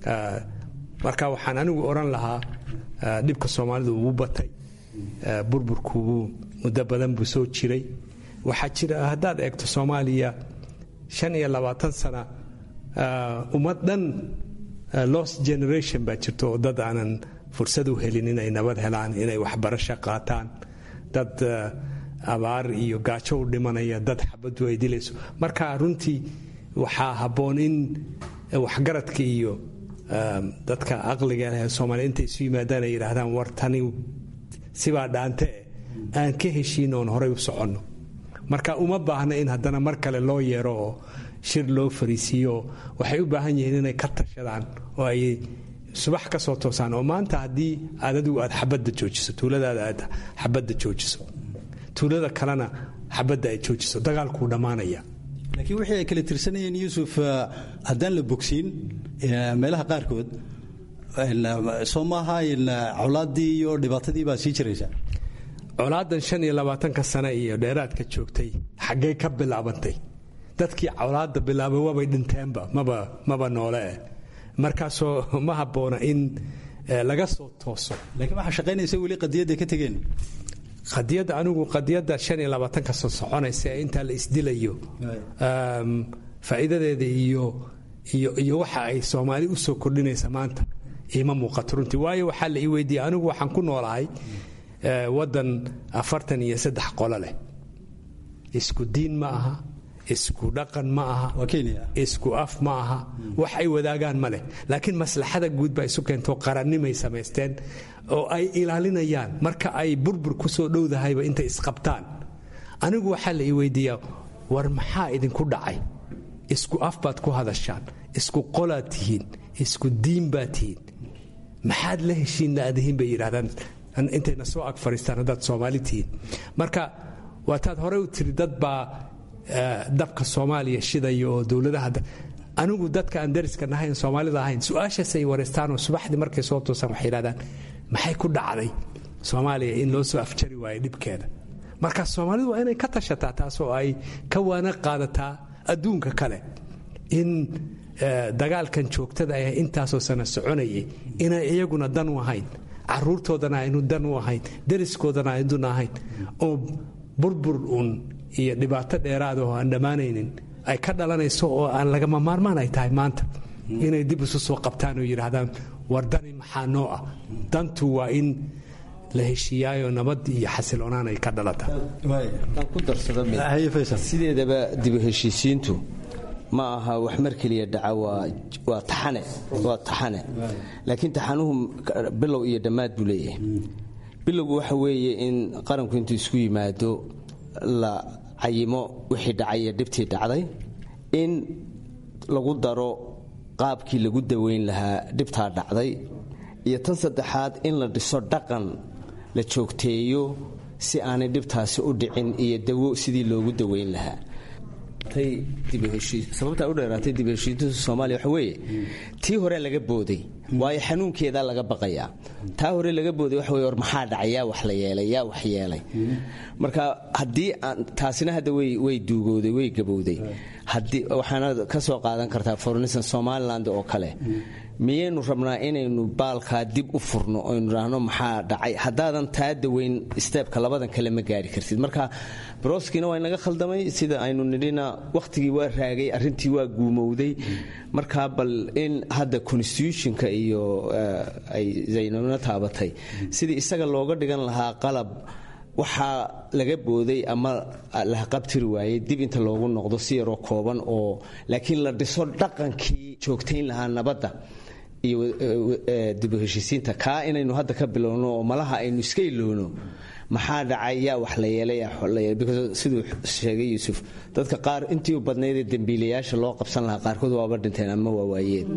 marka waxaan anigu odhan lahaa dhibka soomaalidu ugu batay burburkuubuu muddo badan buu soo jiray waxaa jira haddaad eegto soomaaliya shan iyo labaatan sana ummad dhan lost generation baa jirto oo dad aanan fursad u helin inay nabad helaan inay waxbarasho qaataan dad abaar iyo gaajo u dhimanaya dad xabadu ay dilayso marka runtii waxaa habboon in waxgaradka iyo dadka aqliga leh soomaaliya intay isu yimaadaan ay yidhaahdaan war tani sibaa dhaante aan ka heshiin oon horay u soconno marka uma baahna in haddana mar kale loo yeero oo shir loo fariisiiyo waxay u baahan yihiin inay ka tashadaan oo ay subax ka soo toosaan oo maanta haddii aad adigu aad xabadda joojiso tuuladaada aad xabadda joojiso tuulada kalena xabadda ay joojiso dagaalkuu dhammaanaya laakiin wixii ay kala tirsanayeen yuusuf haddaan la bogsiin meelaha qaarkood soo maaha colaaddii iyo dhibaatadii baa sii jiraysa colaadan shan iyo labaatanka sane iyo dheeraadka joogtay xaggee ka bilaabantay dadkii colaadda bilaabay waabay dhinteenba maba maba noole eh markaasoo ma habboona in laga soo tooso laakiin waxaa shaqaynaysa weli qadiyadday ka tegeen qadiyadda anigu qadiyadda shan iyo labaatanka soo soconaysa ee intaa la isdilayo faa'iidadeeda iyo iyo iyo waxa ay soomaali u soo kordhinaysa maanta iima muuqato runtii waayo waxaa la ii weydiiyey anigu waxaan ku noolahay waddan afartan iyo saddex qolo leh isku diin ma aha isku dhaqan ma aha isku af ma aha wax ay wadaagaan ma leh laakiin maslaxada guud baa isu keentoo qarannimay samaysteen oo ay ilaalinayaan marka ay burbur ku soo dhowdahayba intay isqabtaan anigu waxaa la ii weydiiyaa war maxaa idinku dhacay isku af baad ku hadashaan isku qolaad tihiin isku diin baad tihiin maxaad la heshiin laadihiin bay yidhahdaan intayna soo ag fadhiistaan haddaad soomaali tihiin marka waataad horey u tiri dad baa dabka soomaaliya shidaya oo dowladaha anigu dadka aan dariska nahayn soomaalida ahayn su-aashaasay wareystaanoo subaxdii markay soo toosaan waxay yidhahdaan maxay ku dhacday soomaaliya in loo soo afjari waayo dhibkeeda marka soomaalidu waa inay ka tashataa taasoo ay ka waana qaadataa adduunka kale in dagaalkan joogtada ah intaasoo sana soconayay inay iyaguna dan u ahayn caruurtoodana aynu dan u ahayn dariskoodana aynu ahayn oo burbur uun iyo dhibaato dheeraada oo aan dhammaanaynin ay ka dhalanayso oo aan lagama maarmaan ay tahay maanta inay dib isu soo qabtaan oo yidhaahdaan war dani maxaa noo ah dantu waa in la heshiiyaayo nabad iyo xasiloonaan ay ka dhalata ku darsadasideedaba dibu heshiisiintu ma aha wax mar keliya dhaca waa taxane waa taxane laakiin taxanuhu bilow iyo dhammaad buu leeyahay bilowgu waxa weeye in qaranku intuu isku yimaado la cayimo wixii dhacay iyo dhibtii dhacday in lagu daro qaabkii lagu daweyn lahaa dhibtaa dhacday iyo tan saddexaad in la dhiso dhaqan la joogteeyo si aanay dhibtaasi u dhicin iyo dawo sidii loogu daweyn lahaa sababtaa u dheeraatay dib heshiinta soomaaliya waxa weeye tii hore laga booday waayo xanuunkeedaa laga baqayaa taa hore laga booday waxa weye war maxaa dhacay yaa wax la yeelay yaa wax yeelay marka haddii taasina hadda way duugooday way gabowday waxaana ka soo qaadan kartaa fornisan somaliland oo kale miyaynu rabnaa inaynu baalkaa dib u furno oynu idhaahno maxaa dhacay haddaadan taa daweyn steebka labadan kale ma gaari kartid marka broskiina waa inaga khaldamay sida aynu nidhina wakhtigii waa raagay arrintii waa guumowday marka bal in hadda constitutionka iyo ay zaynabna taabatay sidii isaga looga dhigan lahaa qalab waxaa laga booday ama la qabtiri waayey dib inta loogu noqdo si yaroo kooban oo laakiin la dhiso dhaqankii joogtayn lahaa nabadda iyo dibu heshiisiinta kaa inaynu hadda ka bilowno oo malaha aynu iska ilowno maxaa dhacay yaa wax la yeelay siduu sheegay yuusuf dadka qaar intii u badnaydee dembiilayaasha loo qabsan lahaa qaarkood waaba dhinteen ama waa waayeen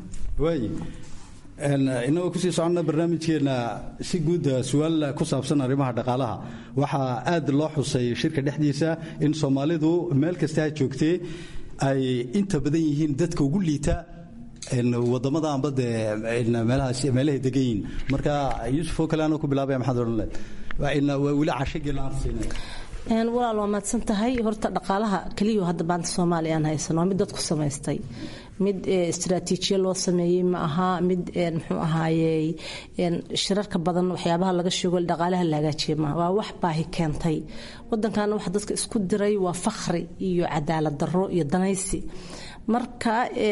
inagoo kusii soconna barnaamijkeenna si guud su-aal ku saabsan arrimaha dhaqaalaha waxaa aad loo xusay shirka dhexdiisa in soomaalidu meel kasta ha joogtee ay inta badan yihiin dadka ugu liita wadamada amba dee meelahay degan yihiin marka yuusuf oo kale anoo ku bilaabaya maxaad odhan leed weli cashagii la arsiinaya walaal waa mahadsan tahay horta dhaqaalaha keliya hadda maanta soomaaliya aan haysano waa mid dadku samaystay mid istaraatiijiya loo sameeyey ma aha mid muxuu ahaayey shirarka badan waxyaabaha laga sheego dhaqaalaha la hagaajiye maaha waa wax baahi keentay wadankaana waxa dadka isku diray waa fakhri iyo cadaalad darro iyo danaysi marka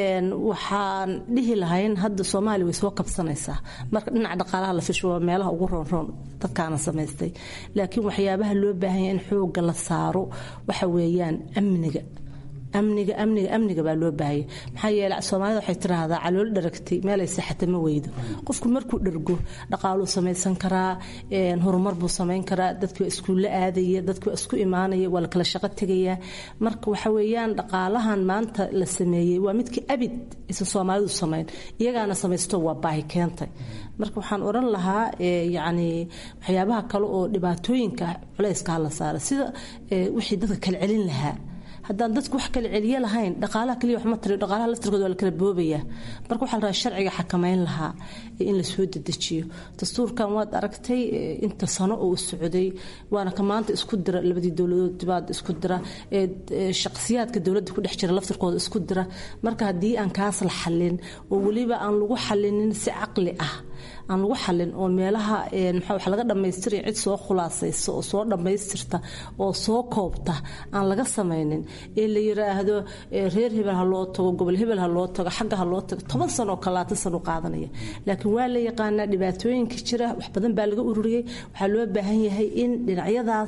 waxaan dhihi lahayn hadda soomaaliya way soo kabsanaysaa marka dhinaca dhaqaalaha la fisho waa meelaha ugu roonroon dadkaana samaystay laakiin waxyaabaha loo baahanya in xooga la saaro waxa weeyaan amniga amniga amniga amniga baa loo baahaya maxaa yeele soomaalida waxay tiraahdaa calool dharagtay meelay saxata ma weydo qofku markuu dhargo dhaqaaluu samaysan karaa horumar buu samayn karaa dadki waa iskuulla aadaya dadki waa isku imaanaya waa la kala shaqo tegaya marka waxa weeyaan dhaqaalahan maanta la sameeyey waa midkii abid aysan soomaalidu samayn iyagaana samaysto waa baahi keentay marka waxaan odhan lahaa yacni waxyaabaha kale oo dhibaatooyinka culayska la saara sida wixii dadka kala celin lahaa haddaan dadku wax kala celiye lahayn dhaqaalaha kaliya wax ma tari dhaqaalaha laftirkooda waa la kala boobaya marka waxaa la rabaa sharciga xakamayn lahaa in la soo dedejiyo dastuurkan waad aragtay inta sano oo u socday waana ka maanta isku dira labadii dowladood dibaad isku dira shaqsiyaadka dowladda ku dhex jira laftirkooda isku dira marka haddii aan kaas la xallin oo weliba aan lagu xallinin si caqli ah aan lagu xallin oo meelaha maxaa wax laga dhammaystiraya cid soo khulaasaysa oo soo dhammaystirta oo soo koobta aan laga samaynin ee la yiraahdo reer hebel ha loo tago gobol hebel ha loo tago xagga ha loo tago toban sano oo kalaatan sano qaadanaya laakiin waa la yaqaanaa dhibaatooyinka jira wax badan baa laga ururiyey waxaa loo baahan yahay in dhinacyadaas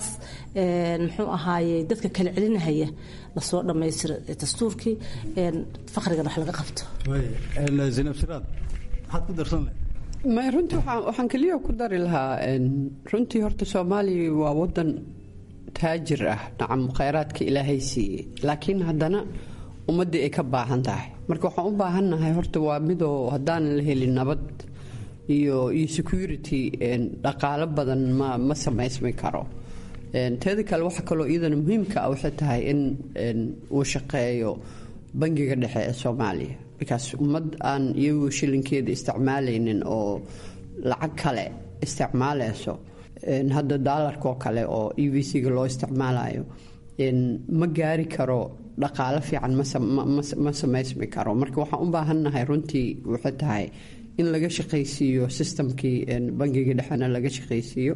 muxuu ahaaye dadka kala celinahaya lasoo dhammaystiro dastuurkii faqrigana wax laga qabto zainab siraad maxaad ku darsan lahayd may runtii waxaan keliya ku dari lahaa runtii horta soomaaliya waa wadan taajir ah nacam khayraadka ilaahay siiyey laakiin haddana ummaddii ay ka baahan tahay marka waxaan u baahannahay horta waa midoo haddaanan la helin nabad iyo iyo security dhaqaalo badan ma ma samaysmi karo teeda kale waxa kaloo iyadana muhiimka ah waxay tahay in uu shaqeeyo bangiga dhexe ee soomaaliya bikaas ummad aan iyagu shilinkeeda isticmaalaynin oo lacag kale isticmaalayso hadda daalarkaoo kale oo e v c-ga loo isticmaalayo ma gaari karo dhaqaalo fiican ma samaysmi karo marka waxaan u baahannahay runtii waxay tahay in laga shaqaysiiyo sistamkii bangiga dhexena laga shaqaysiiyo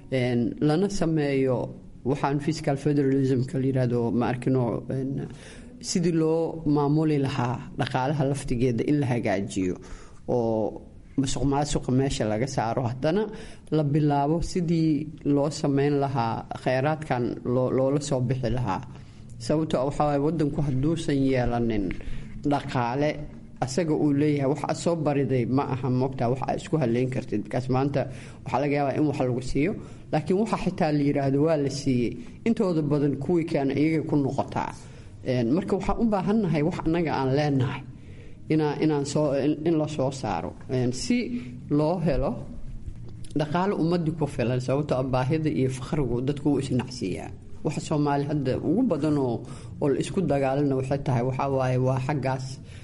lana sameeyo waxaan fiscal federalismka layirahdo ma arkino sidii loo maamuli lahaa dhaqaalaha laftigeeda in la hagaajiyo oo masuq maasuqa meesha laga saaro haddana la bilaabo sidii loo sameyn lahaa kheyraadkan loola soo bixi lahaa sababto waxawaay wadanku hadduusan yeelanin dhaqaale asaga uu leeyahay wax aad soo bariday ma aha moogtaa wax aad isku haleyn kartid markaas maanta waxaa laga yaabaa in wax lagu siiyo laakiin waxa xitaa la yiraahdo waa la siiyey intooda badan kuwii kaana iyagay ku noqotaa marka waxaan u baahannahay wax annaga aan leenahay inaan soo in la soo saaro si loo helo dhaqaale ummadii ku filan sababtoo baahida iyo fakhrigu dadku wuu isnacsiiyaa waxa soomaali hadda ugu badan oo oo la isku dagaalana waxay tahay waxaa waaye waa xaggaas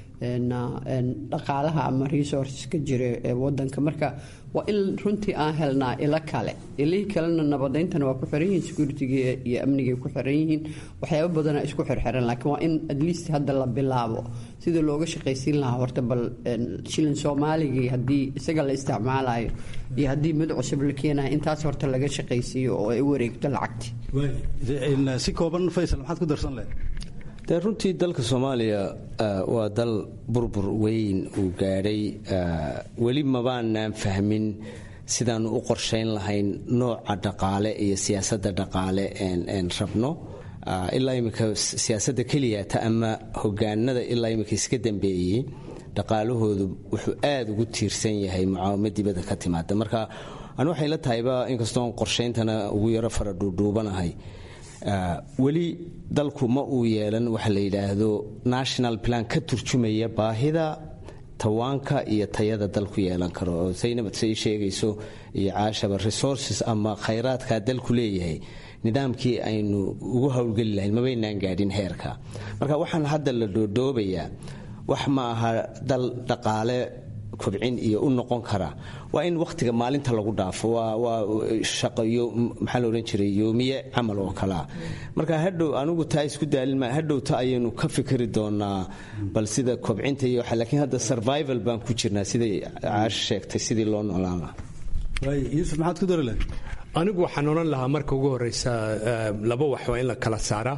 dhaqaalaha ama resourceska jira ee wadanka marka waa in runtii aan helnaa ilo kale ilihii kalena nabadayntana waa ku xiran yihiin security-ga iyo amnigay ku xiran yihiin waxyaabo badana isku xirxiran laakiin waa in at least hadda la bilaabo sida looga shaqaysiin lahaa horta bal shilin soomaaligii haddii isaga la isticmaalayo iyo haddii mid cusub la keenayo intaas horta laga shaqaysiiyo oo ay wareegto lacagti si kooban faysal maxaad ku darsan leh dee runtii dalka soomaaliya waa dal burbur weyn uu gaadhay weli mabaanaan fahmin sidaanu u qorshayn lahayn nooca dhaqaale iyo siyaasadda dhaqaale een rabno ilaa imika siyaasadda keliyata ama hogaanada ilaa imika iska dambeeyey dhaqaalahoodu wuxuu aada ugu tiirsan yahay mucaawamo dibadda ka timaada marka an waxay la tahayba inkastoon qorshayntana ugu yaro fara dhuudhuubanahay weli dalku ma uu yeelan waxa la yidhaahdo national plan ka turjumaya baahida tawaanka iyo tayada dalku yeelan karo oo saynabad say sheegayso iyo caashaba resources ama khayraadkaa dalku leeyahay nidaamkii aynu ugu howlgeli lahayn mabaynaan gaadhin heerka marka waxaan hadda la dhoodhoobayaa wax ma aha dal dhaqaale kobcin iyo u noqon kara waa in wakhtiga maalinta lagu dhaafo waa shaqayo maxaa la odhan jiray yoomiye camal oo kalea marka hadhow anigu taa isku daalin ma hadhow ta ayaynu ka fikri doonaa bal sida kobcinta iyo waxa laakiin hadda survival baan ku jirnaa siday caasho sheegtay sidii loo noolaan lahaa yuusuf maxaad ku dari lahayd anigu waxaan odhan lahaa marka ugu horeysa laba wax waa in la kala saaraa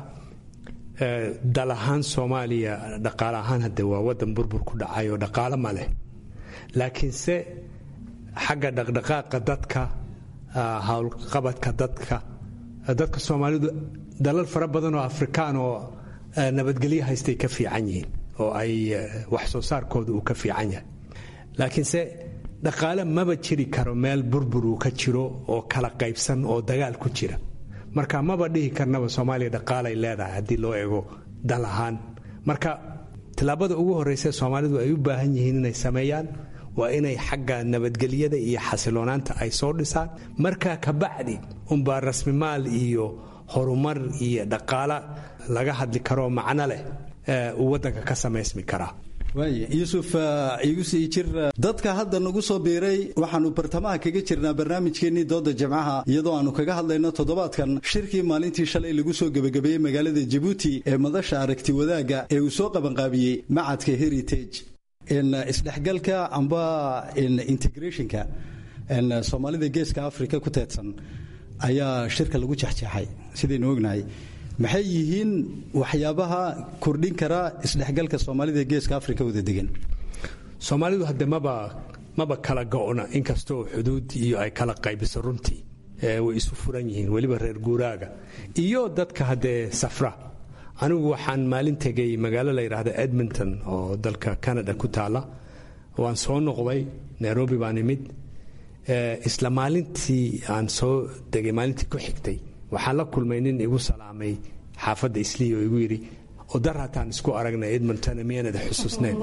dal ahaan soomaaliya dhaqaale ahaan hadde waa wadan burbur ku dhacay oo dhaqaale ma leh laakiinse xagga dhaqdhaqaaqa dadka howlqabadka dadka dadka soomaalidu dalal fara badan oo afrikaan oo nabadgelyo haystay ka fiican yihiin oo ay wax soo saarkooda uu ka fiican yahay laakiinse dhaqaale maba jiri karo meel burbur uu ka jiro oo kala qaybsan oo dagaal ku jira marka maba dhihi karnaba soomaaliya dhaqaalay leedahay haddii loo eego dal ahaan marka tillaabada ugu horreysa soomaalidu ay u baahan yihiin inay sameeyaan waa inay xagga nabadgelyada iyo xasiloonaanta ay soo dhisaan markaa kabacdi unbaa rasmimaal iyo horumar iyo dhaqaala laga hadli karoo macno leh uu waddanka ka samaysmi karaa yuusuf igu sii jir dadka hadda nagu soo biiray waxaanu bartamaha kaga jirnaa barnaamijkeennii dooda jamcaha iyadoo aanu kaga hadlayno toddobaadkan shirkii maalintii shalay lagu soo gebagabeeyey magaalada jabuuti ee madasha aragti wadaagga ee uu soo qabanqaabiyey macadka heritage isdhexgalka amba integrationka soomaalida geeska africa ku teedsan ayaa shirka lagu jexjeexay sidaynu ognahay maxay yihiin waxyaabaha kordhin kara isdhexgalka soomaalida geeska africa wada degan soomaalidu hadde maba maba kala go-na inkastoo xuduud iyo ay kala qaybiso runtii way isu furan yihiin weliba reer guuraaga iyo dadka haddee safra anigu waxaan maalin tegay magaalo la yidhaahda edmonton oo dalka canada ku taala waan soo noqday nairobi baan imid isla maalintii aan soo degay maalintii ku xigtay waxaan la kulmay nin igu salaamay xaafadda islii oo igu yidhi odar hataan isku aragnay edmonton miyaanada xusuusneen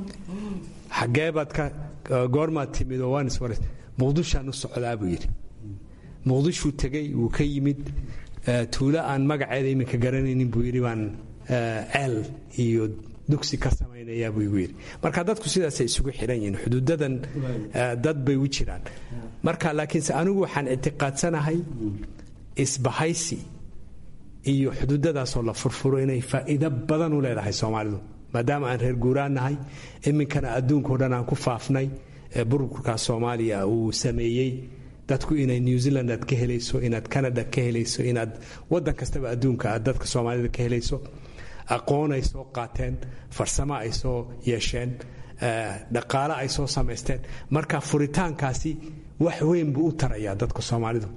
xagee baad ka goormaad timid oo waan iswaras muqdishaan u socdaa buu yidhi muqdishuu tegey wuu ka yimid tuulo aan magaceeda iminka garanaynin buu yidhi baan ceel iyo dugsi ka samaynayaa buu igu yidhi marka dadku sidaasay isugu xidhan yihiin xuduudadan dad bay u jiraan marka laakiinse anigu waxaan ictiqaadsanahay isbahaysi iyo xuduudadaasoo la furfuro inay faa'iido badan u leedahay soomaalidu maadaama aan reer guuraan nahay iminkana adduunkao dhan aan ku faafnay burburkaas soomaaliya uu sameeyey dadku inay new zealand aad ka helayso inaad canada ka helayso inaad wadan kastaba adduunka aad dadka soomaalida ka helayso aqoon ay soo qaateen farsamo ay soo yeesheen dhaqaale ay soo samaysteen marka furitaankaasi wax weyn buu u tarayaa dadka soomaalidu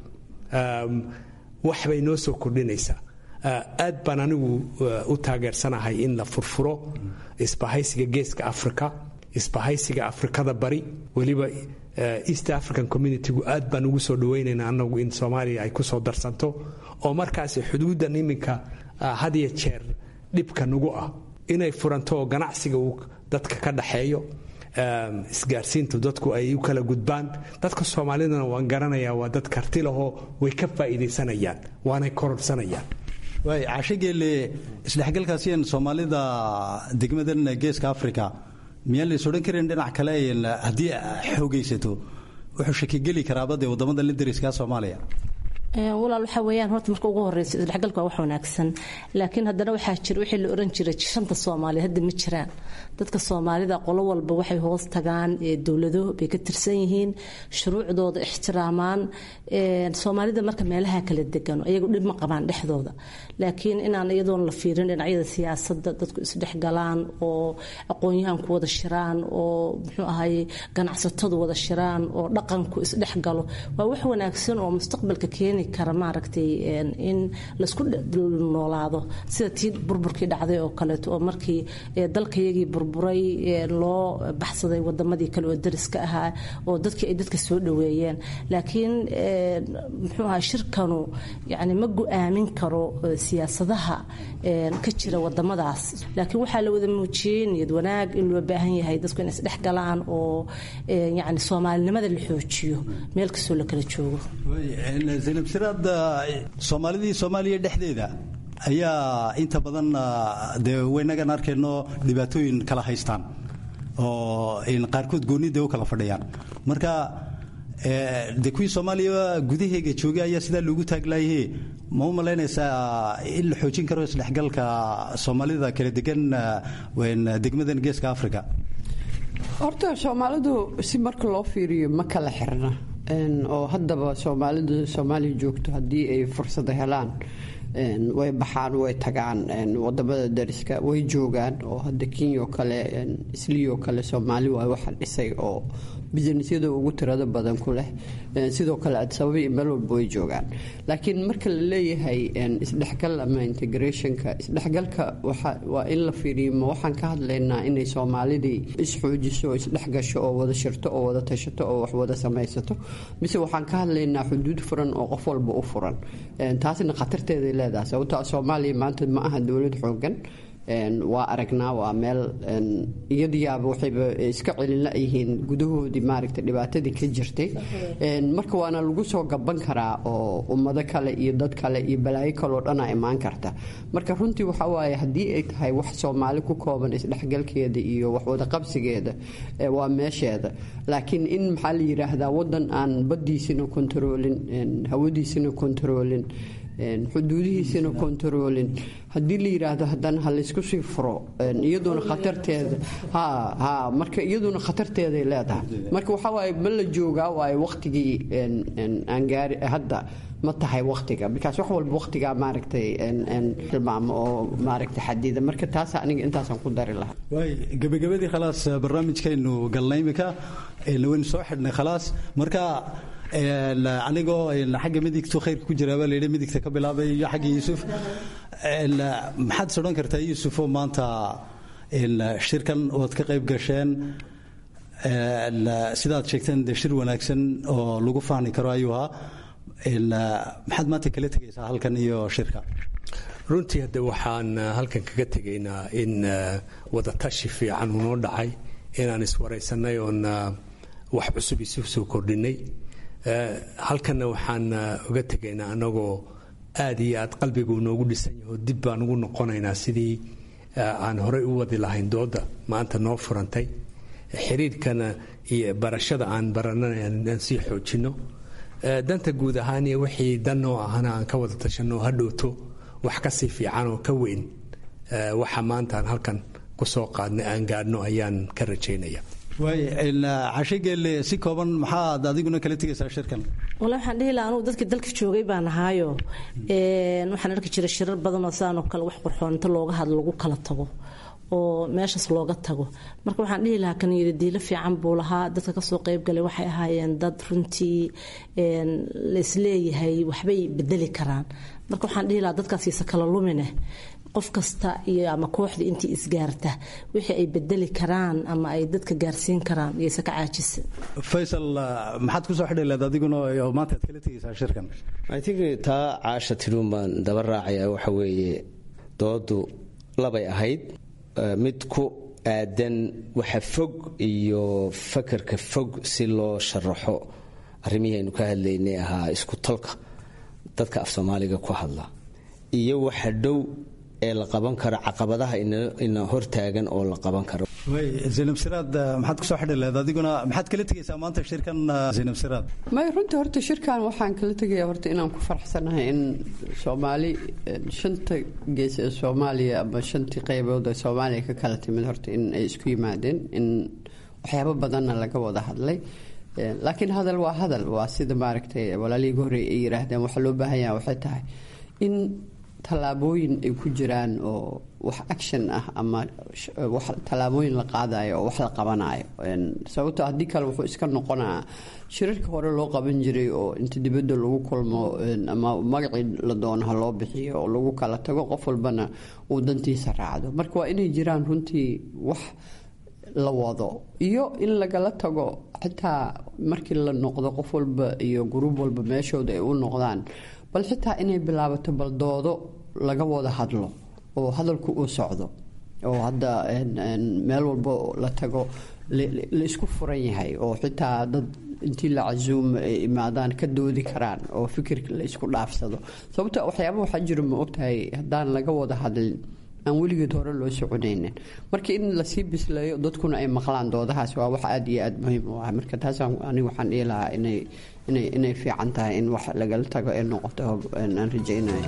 wax bay noo soo kordhinaysaa aad baan anigu u taageersanahay in la furfuro isbahaysiga geeska africa isbahaysiga afrikada bari weliba east african communitygu aad baan ugu soo dhawaynaynaa anagu in soomaaliya ay ku soo darsanto oo markaasi xuduuddan iminka had iyo jeer dhibka nagu ah inay furanto oo ganacsiga uu dadka ka dhaxeeyo isgaarsiintu dadku ay u kala gudbaan dadka soomaalidana waan garanayaa waa dad karti lahoo way ka faa'iidaysanayaan waanay kororsanayaan waay cashogeelle isdhexgalkaasiyan soomaalida degmadan geeska africa miyaan lays odhan karin dhinac kale haddii xoogaysato wuxuu shakigeli karaabadee waddamada la dariska soomaaliya walaal waxaa weeyaan horta marka ugu horeysa isdhexgalka waa wax wanaagsan laakiin haddana waxaa jira wixii la oran jiray shanta soomaaliya hadda ma jiraan dadka soomaalida qolo walba waxay hoos tagaan dowlado bay ka tirsan yihiin shuruucdooda ixtiraamaan soomaalida marka meelaha kala degano iyagu dhib ma qabaan dhexdooda laakiin inaan iyadoon la fiirin dhinacyada siyaasadda dadku isdhexgalaan oo aqoon-yahanku wada shiraan oo muxuu ahaye ganacsatadu wada shiraan oo dhaqanku isdhexgalo waa wax wanaagsan oo mustaqbalka keeni kara maaragtay in laisku noolaado sida tii burburkii dhacday oo kaleeto oo markii dalkayagii burburay loo baxsaday wadamadii kale oo dariska ahaa oo dadkii ay dadka soo dhaweeyeen laakiin muxuu ahaa shirkanu yani ma go-aamin karo siyaasadaha ka jira wadamadaas laakiin waxaa la wada muujiyey niyad wanaag in loo baahan yahay dadku inay isdhex galaan oo yani soomaalinimada la xoojiyo meel kastoo la kala joogo zaynab siraad soomaalidii soomaaliya dhexdeeda ayaa inta badan dee waynagan arkayno dhibaatooyin kala haystaan oo qaarkood goonida u kala fadhiyaan marka de kuwii soomaaliya gudaheega joogay ayaa sidaa loogu taaglayahe ma u malaynaysaa in la xoojin karo isdhexgalka soomaalida kala degan degmadan geeska africa horta soomaalidu si marka loo fiiriyo ma kala xirna oo haddaba soomaalidu soomaaliya joogto haddii ay fursada helaan way baxaan way tagaan wadamada dariska way joogaan oo hadda kenya oo kale isliyo kale soomaali waa waxa dhisay oo businesyada ugu tirada badan ku leh sidoo kale adisababa iyo meel walba way joogaan laakiin marka la leeyahay isdhexgal ama integrationka isdhexgalka waa in la fiiriyo ma waxaan ka hadlaynaa inay soomaalidii isxoojiso oo isdhexgasho oo wada shirto oo wada tashato oo wax wada samaysato mise waxaan ka hadlaynaa xuduud furan oo qof walba u furan taasna khatarteeday leedahay sababto soomaaliya maanta ma aha dowlad xoogan waa aragnaa waa meel iyadiyaaba waxayba iska celin la-yihiin gudahoodii maaragta dhibaatadii ka jirtay marka waana lagu soo gaban karaa oo ummado kale iyo dad kale iyo balaayo kaleoo dhanaa imaan karta marka runtii waxa waaye haddii ay tahay wax soomaali ku kooban isdhexgalkeeda iyo waxwadaqabsigeeda waa meesheeda laakiin in maxaa la yidhaahdaa wadan aan baddiisina kontaroolin hawadiisina kontaroolin xuduudihiisina kontaroolin haddii la yidhaahdo haddana ha laysku sii furo iyaduna khatarteeda ha ha marka iyaduna khatarteeday leedahay marka waxaa waaye ma la joogaa waaye waqtigii aan gaari hadda ma tahay waqtiga bikaas wax walba waqtigaa maaragtay tilmaamo oo maaragtay xadida marka taas aniga intaasaan ku dari lahaa waay gabagabadii khalaas barnaamijkaynu galnay imika waynu soo xidhnay khalaas marka anigoo xagga midigtu khayrka ku jiraabaa layidhi midigta ka bilaabay iyo xagga yuusuf maxaad is odhan kartaa yuusufoo maanta shirkan ood ka qayb gasheen sidaad sheegteen dee shir wanaagsan oo lagu fahmi karo ayuu ahaa maxaad maanta kala tegaysaa halkan iyo shirka runtii hadde waxaan halkan kaga tegaynaa in wadatashi fiican unoo dhacay inaan iswaraysanay oon wax cusub isu soo kordhinay halkanna waxaan uga tegaynaa anagoo aad iyo aad qalbigu noogu dhisan yaho dib baan ugu noqonaynaa sidii aan horey u wadi lahayn dooda maanta noo furantay xiriirkana iyo barashada aan baranana aan sii xoojinno danta guud ahaan iyo wixii dan oo ahana aan ka wada tashanno ha dhowto wax kasii fiican oo ka weyn waxa maanta aan halkan kusoo qaadnay aan gaadhno ayaan ka rajaynaya waay cashe geelle si kooban maxaad adiguna kala tegaysaa shirkan wala waxaan dhihi lahaa anugu dadkii dalka joogay baan ahaayo waxaan arki jiray shirar badanoo saanoo kale wax qurxoon inta looga hadlo lagu kala tago oo meeshaas looga tago marka waxaan dhihi lahaa kan yidadiilo fiican buu lahaa dadka kasoo qeybgalay waxay ahaayeen dad runtii laisleeyahay waxbay bedeli karaan marka waxaan dhihi lahaa dadkaasiisa kala lumine qof kasta iyo ama kooxda intii isgaarta wixii ay bedeli karaan ama ay dadka gaarsiin karaan iyose ka caajisa faysal maxaad kusoo xidhi leed adiguna oo maanta aad kala tegaysaa shirkan i think taa caasha tidhuun baan daba raacaya waxa weeye doodu labay ahayd mid ku aadan waxa fog iyo fakarka fog si loo sharaxo arrimihii aynu ka hadlaynay ahaa isku talka dadka af soomaaliga ku hadla iyo waxa dhow ee la qaban karo caqabadaha ina hortaagan oo la qaban karo zaynab siraad maxaad kusoo xidhi leed adiguna maxaad kala tegaysaa maanta shirkan zaynab siraad may runtii horta shirkan waxaan kala tegaya horta inaan ku faraxsanahay in soomaali shanta gees ee soomaaliya ama shantii qaybood ee soomaaliya ka kala timid horta in ay isku yimaadeen in waxyaabo badanna laga wada hadlay laakiin hadal waa hadal waa sida maaragtay walaalihii hore ay yiraahdeen waxaa loo baahan yaha waxay tahay in tallaabooyin ay ku jiraan oo wax action ah ama tallaabooyin la qaadayo oo wax la qabanayo sababto haddii kale wuxuu iska noqonaa shirarka hore loo qaban jiray oo inta dibadda lagu kulmo ama magacii la doono ha loo bixiyo oo lagu kala tago qof walbana uu dantiisa raacdo marka waa inay jiraan runtii wax la wado iyo in lagala tago xitaa markii la noqdo qof walba iyo gruub walba meeshooda ay u noqdaan bal xitaa inay bilaabato baldoodo laga wada hadlo oo hadalku uu socdo oo hadda meel walba la tago la isku furan yahay oo xitaa dad intii la casuumo ay imaadaan ka doodi karaan oo fikirka la isku dhaafsado sababto waxyaaba waxaa jiro ma ogtahay haddaan laga wada hadlin aan weligeed hore loo soconaynin marka in lasii bisleeyo dadkuna ay maqlaan doodahaas waa wax aada iyo aada muhiim u ah marka taas aniga waxaan dhihi lahaa inay inay inay fiican tahay in wax lagala tago ee noqoto aan rajaynayo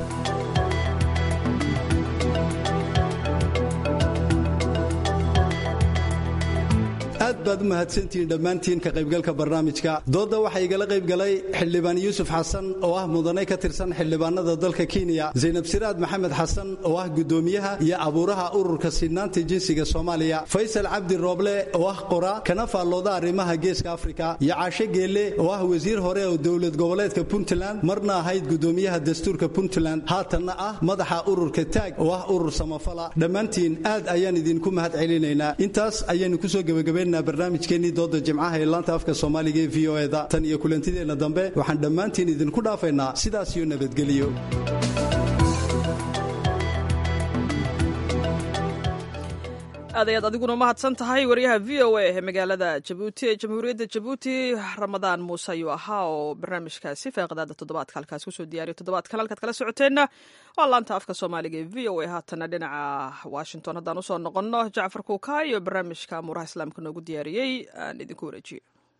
aad baad u mahadsantihiin dhammaantiin ka qaybgalka barnaamijka doodda waxaa igala qaybgalay xildhibaan yuusuf xasan oo ah mudane ka tirsan xildhibaanada dalka kenya zaynab siraad maxamed xasan oo ah guddoomiyaha iyo abuuraha ururka sinnaanta jinsiga soomaaliya faysal cabdi rooble oo ah qora kana faallooda arrimaha geeska afrika iyo caashe geelle oo ah wasiir hore oo dowlad goboleedka puntland marna ahayd guddoomiyaha dastuurka puntland haatanna ah madaxa ururka taag oo ah urur samafala dhammaantiin aad ayaan idinku mahad celinaynaa intaas ayaynu kusoo gebagabayn barnaamijkeennii dooda jimcaha ee laanta afka soomaaliga ee v o eda tan iyo kulantideenna dambe waxaan dhammaantiin idinku dhaafaynaa sidaas iyo nabadgeliyo aad ayaad adiguna mahadsan tahay wariyaha v o a ee magaalada jabuuti ee jamhuuriyadda jabuuti ramadaan muuse ayuu ahaa oo barnaamijkaasi faaqadaada toddobaadka halkaas kusoo diyaariyo toddobaadkan halkaad kala socoteenna waa laanta afka soomaaliga ee v o a haatana dhinaca washington haddaan usoo noqonno jacfar kuuka iyo barnaamijka amuuraha islaamka noogu diyaariyey aan idinku wareejiyo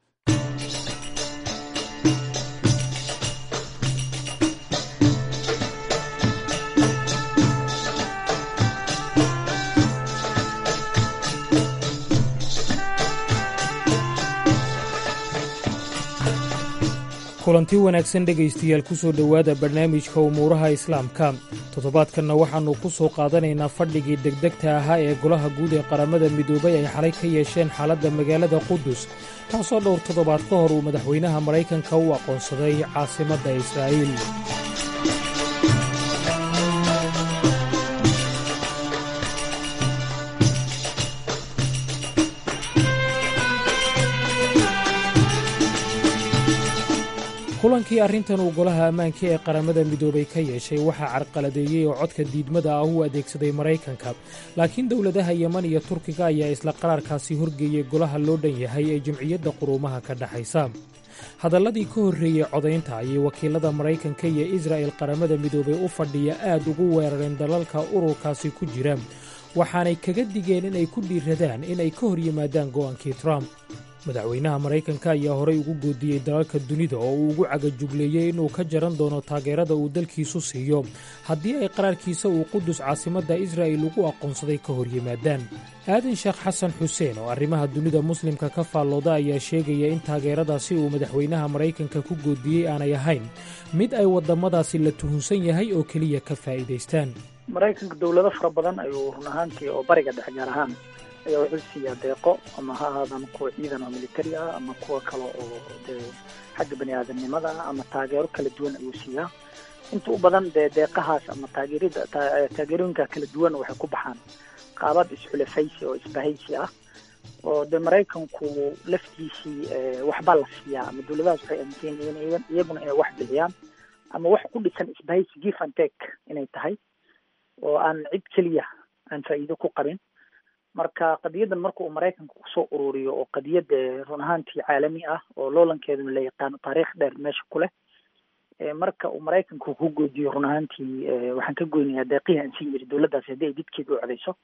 kulanti wanaagsan dhegaystayaal ku soo dhowaada barnaamijka umuuraha islaamka toddobaadkanna waxaannu ku soo qaadanaynaa fadhigii degdegta ahaa ee golaha guud ee qaramada midoobay ay xalay ka yeesheen xaaladda magaalada qudus taasoo dhowr toddobaad ka hor uu madaxweynaha maraykanka u aqoonsaday caasimadda israa'iil kulankii arrintan uu golaha ammaanka ee qaramada midoobay ka yeeshay waxaa carqaladeeyey oo codka diidmada ah u adeegsaday maraykanka laakiin dowladaha yeman iyo turkiga ayaa isla qaraarkaasi horgeeyey golaha loo dhan yahay ee jamciyadda quruumaha ka dhexaysa hadalladii ka horreeyey codaynta ayay wakiilada maraykanka iyo israa'el qaramada midoobay u fadhiya aad ugu weerareen dalalka ururkaasi ku jira waxaanay kaga digeen inay ku dhiiradaan inay ka hor yimaadaan go'aankii trump madaxweynaha maraykanka ayaa horey ugu goodiyey dalalka dunida oo uu ugu cagajugleeyey inuu ka jaran doono taageerada uu dalkiisu siiyo haddii ay qaraarkiisa uu qudus caasimadda israa'il ugu aqoonsaday ka hor yimaadaan aadan sheekh xasan xuseen oo arrimaha dunida muslimka ka faallooda ayaa sheegaya in taageeradaasi uu madaxweynaha maraykanka ku goodiyey aanay ahayn mid ay waddamadaasi la tuhunsan yahay oo keliya ka faa'iidaystaan maraykanka dowlado fara badan ayuu run ahaantii oo bariga dhexe gaar ahaan ayaa wuxuu siiyaa deeqo ama ha ahaadaan kuwa ciidan oo militari ah ama kuwa kale oo dee xagga bani aadamnimada ah ama taageero kala duwan ayuu siiyaa inta u badan dee deeqahaas ama taageerida taageerooyinka kala duwan waxay ku baxaan qaabad isxulafaysi oo isbahaysi ah oo dee maraykanku laftiisii waxbaa la siiyaa ama dowladahaas waxay aaminsan yihiin iyaguna inay wax bixiyaan ama wax ku dhisan isbahaysi give and take inay tahay oo aan cid keliya aan faa'iido ku qabin marka qadiyadan marka uu maraykanka kusoo ururiyo oo qadiyad run ahaantii caalami ah oo loolankeeduna la yaqaano taariikh dheer meesha ku leh marka uu maraykanku ku goodiyo run ahaantii waxaan ka goynayaa deeqihii aan siin jiray dowladdaasi haddii ay didkeeda u codeyso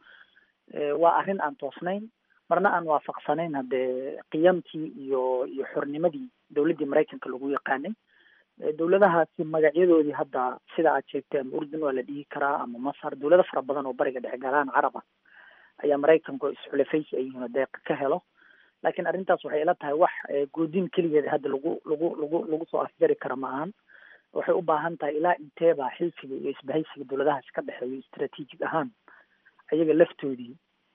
waa arrin aan toosnayn marna aan waafaqsanayn haddee qiyamtii iyo iyo xornimadii dowladdii maraykanka lagu yaqaanay dowladahaasi magacyadoodii hadda sida aad sheegtay ama urdun waa la dhihi karaa ama masar dowlado fara badan oo bariga dhexe gaalahaan carab ah ayaa maraykanku isxulafaysi ay yihiin oo deeqa ka helo laakiin arrintaas waxay ila tahay wax goodin keligeeda hadda lagu lagu lagu lagu soo afjari kara ma ahan waxay u baahan tahay ilaa inteeba xilfiga iyo isbahaysiga dowladahaas ka dhexeeyo istraatiijig ahaan ayaga laftoodii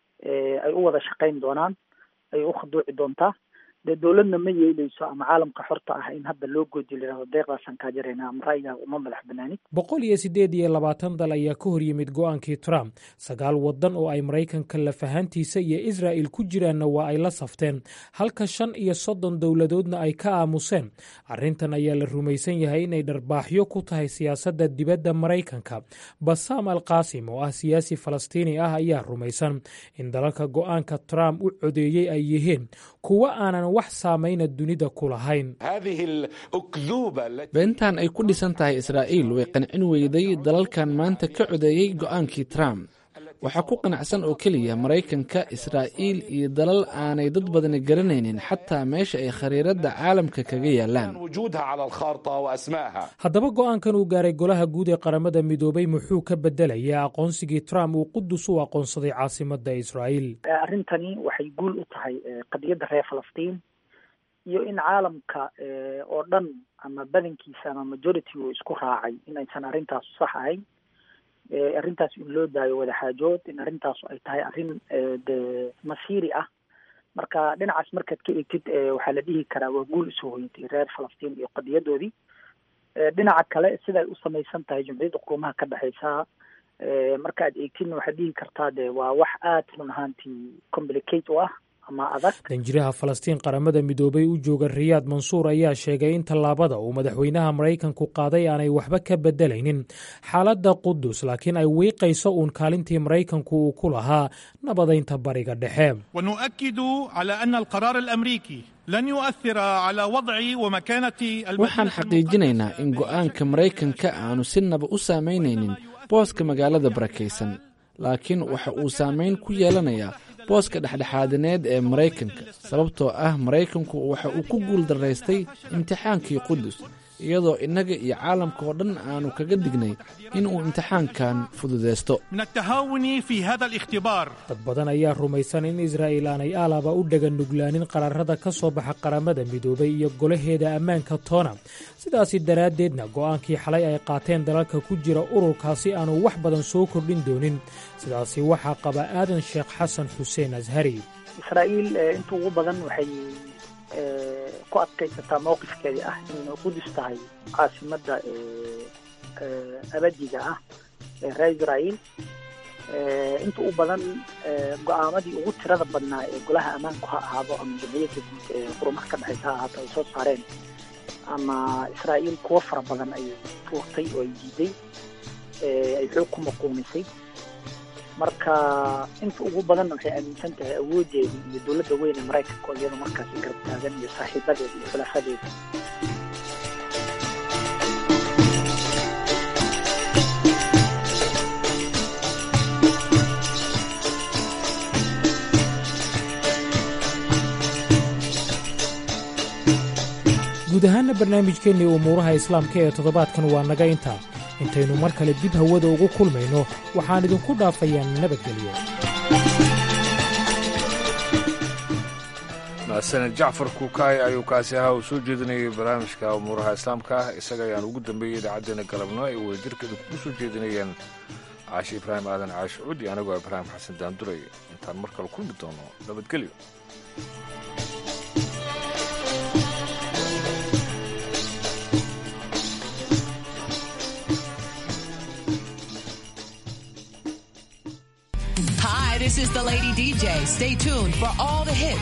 ay u wada shaqayn doonaan ay u khaduuci doontaa dee dowladna ma yeeleyso ama caalamka xorta ah in hadda loo goodiyo layihahdo deeqdaasaan kaa jarayna ama ra'yigaa uma madax banaanid boqol iyo siddeed iyo labaatan dal ayaa ka hor yimid go'aankii trump sagaal waddan oo ay maraykanka lafahantiisa iyo israa'il ku jiraanna waa ay la safteen halka shan iyo soddon dowladoodna ay ka aamuseen arrintan ayaa la rumaysan yahay inay dharbaaxyo ku tahay siyaasadda dibadda maraykanka basaam al qaasim oo ah siyaasi falastiini ah ayaa rumaysan in dalalka go'aanka trump u codeeyey ay yihiin kuwo aanan wax saamayna dunida ku lahayn beentan ay ku dhisan tahay israa'iil way qancin weyday dalalkan maanta ka codeeyey go'aankii trump waxaa ku qanacsan oo keliya maraykanka israa'iil iyo dalal aanay dad badani garanaynin xataa meesha ay khariiradda caalamka kaga yaalaan haddaba go'aankan uu gaaray golaha guud ee qaramada midoobay muxuu ka bedelayaa aqoonsigii trump uu qudus u aqoonsaday caasimadda israa'iil arrintani waxay guul u tahay qadiyadda reer falastiin iyo in caalamka oo dhan ama badankiisa ama majority uu isku raacay in aysan arrintaasu sax ahayn arrintaas in loo daayo wadaxaajood in arrintaasu ay tahay arrin de masiiri ah marka dhinacaas markaad ka eegtid waxaa la dhihi karaa waa guul usoo hoyatay reer falastiin iyo qadiyadoodii dhinaca kale siday u samaysan tahay jumciyadda qurumaha ka dhexeysa marka aad eegtidna waxaad dhihi kartaa de waa wax aad run ahaantii complicate u ah danjiraha falastiin qaramada midoobay u jooga riyaad mansuur ayaa sheegay in tallaabada uu madaxweynaha maraykanku qaaday aanay waxba ka bedelaynin xaaladda qudus laakiin ay wiiqayso uun kaalintii maraykanku uu ku lahaa nabadaynta bariga dhexe waxaan xaqiijinaynaa in go'aanka maraykanka aanu si naba u saameynaynin booska magaalada barakaysan laakiin waxa uu saameyn ku yeelanayaa booska dhexdhexaadineed ee maraykanka sababtoo ah maraykanku waxa uu ku guul daraystay imtixaankii qudus iyadoo innaga iyo caalamka oo dhan aanu kaga dignay inuu imtixaankan fududeysto dad badan ayaa rumaysan in israa'iil aanay aalaba u dhaga nuglaanin qaraarada ka soo baxa qaramada midoobay iyo golaheeda ammaanka toona sidaasi daraaddeedna go'aankii xalay ay qaateen dalalka ku jira ururkaasi aanu wax badan soo kordhin doonin sidaasi waxaa qaba aadan sheekh xasan xuseen ashari israa'iil inta ugu badan waxay ku adkaysataa mowqifkeedii ah inay qudus tahay caasimadda abadiga ah ee reer israa'iil inta u badan go-aamadii ugu tirada badnaa ee golaha ammaanku ha ahaado ama jamciyadda guud ee qurumaha ka dhexeysa ha ahaato ay soo saareen ama israa'iil kuwo fara badan ayay tuurtay oo ay diiday ay xoog ku maquunisay marka inta ugu badanna waxay aaminsan tahay awoodeeda iyo dowladda weyn ee maraykanka oo iyada markaasi garab taagan iyo saaxiibadeeda iyo khulaafadeeda guud ahaanna barnaamijkeennii umuuraha islaamka ee toddobaadkan waa naga intaa intaynu mar kale dib hawada ugu kulmayno waxaan idinku dhaafayaa nabadgelyo mahadsaned jacfar kuukaay ayuu kaasi ahaa uu soo jeedinayay barnaamijka umuuraha islaamka isaga ayaan ugu dambeeyey idaacaddeenna galabno ay wadajirkeeda kugu soo jeedinayeen caashi ibraahim aadan caashi cudi anigoo ibraahim xasan daanduray intaan mar kale kulmi doono nabadgelyo Hi, this is the Lady DJ. Stay tuned for all the hits.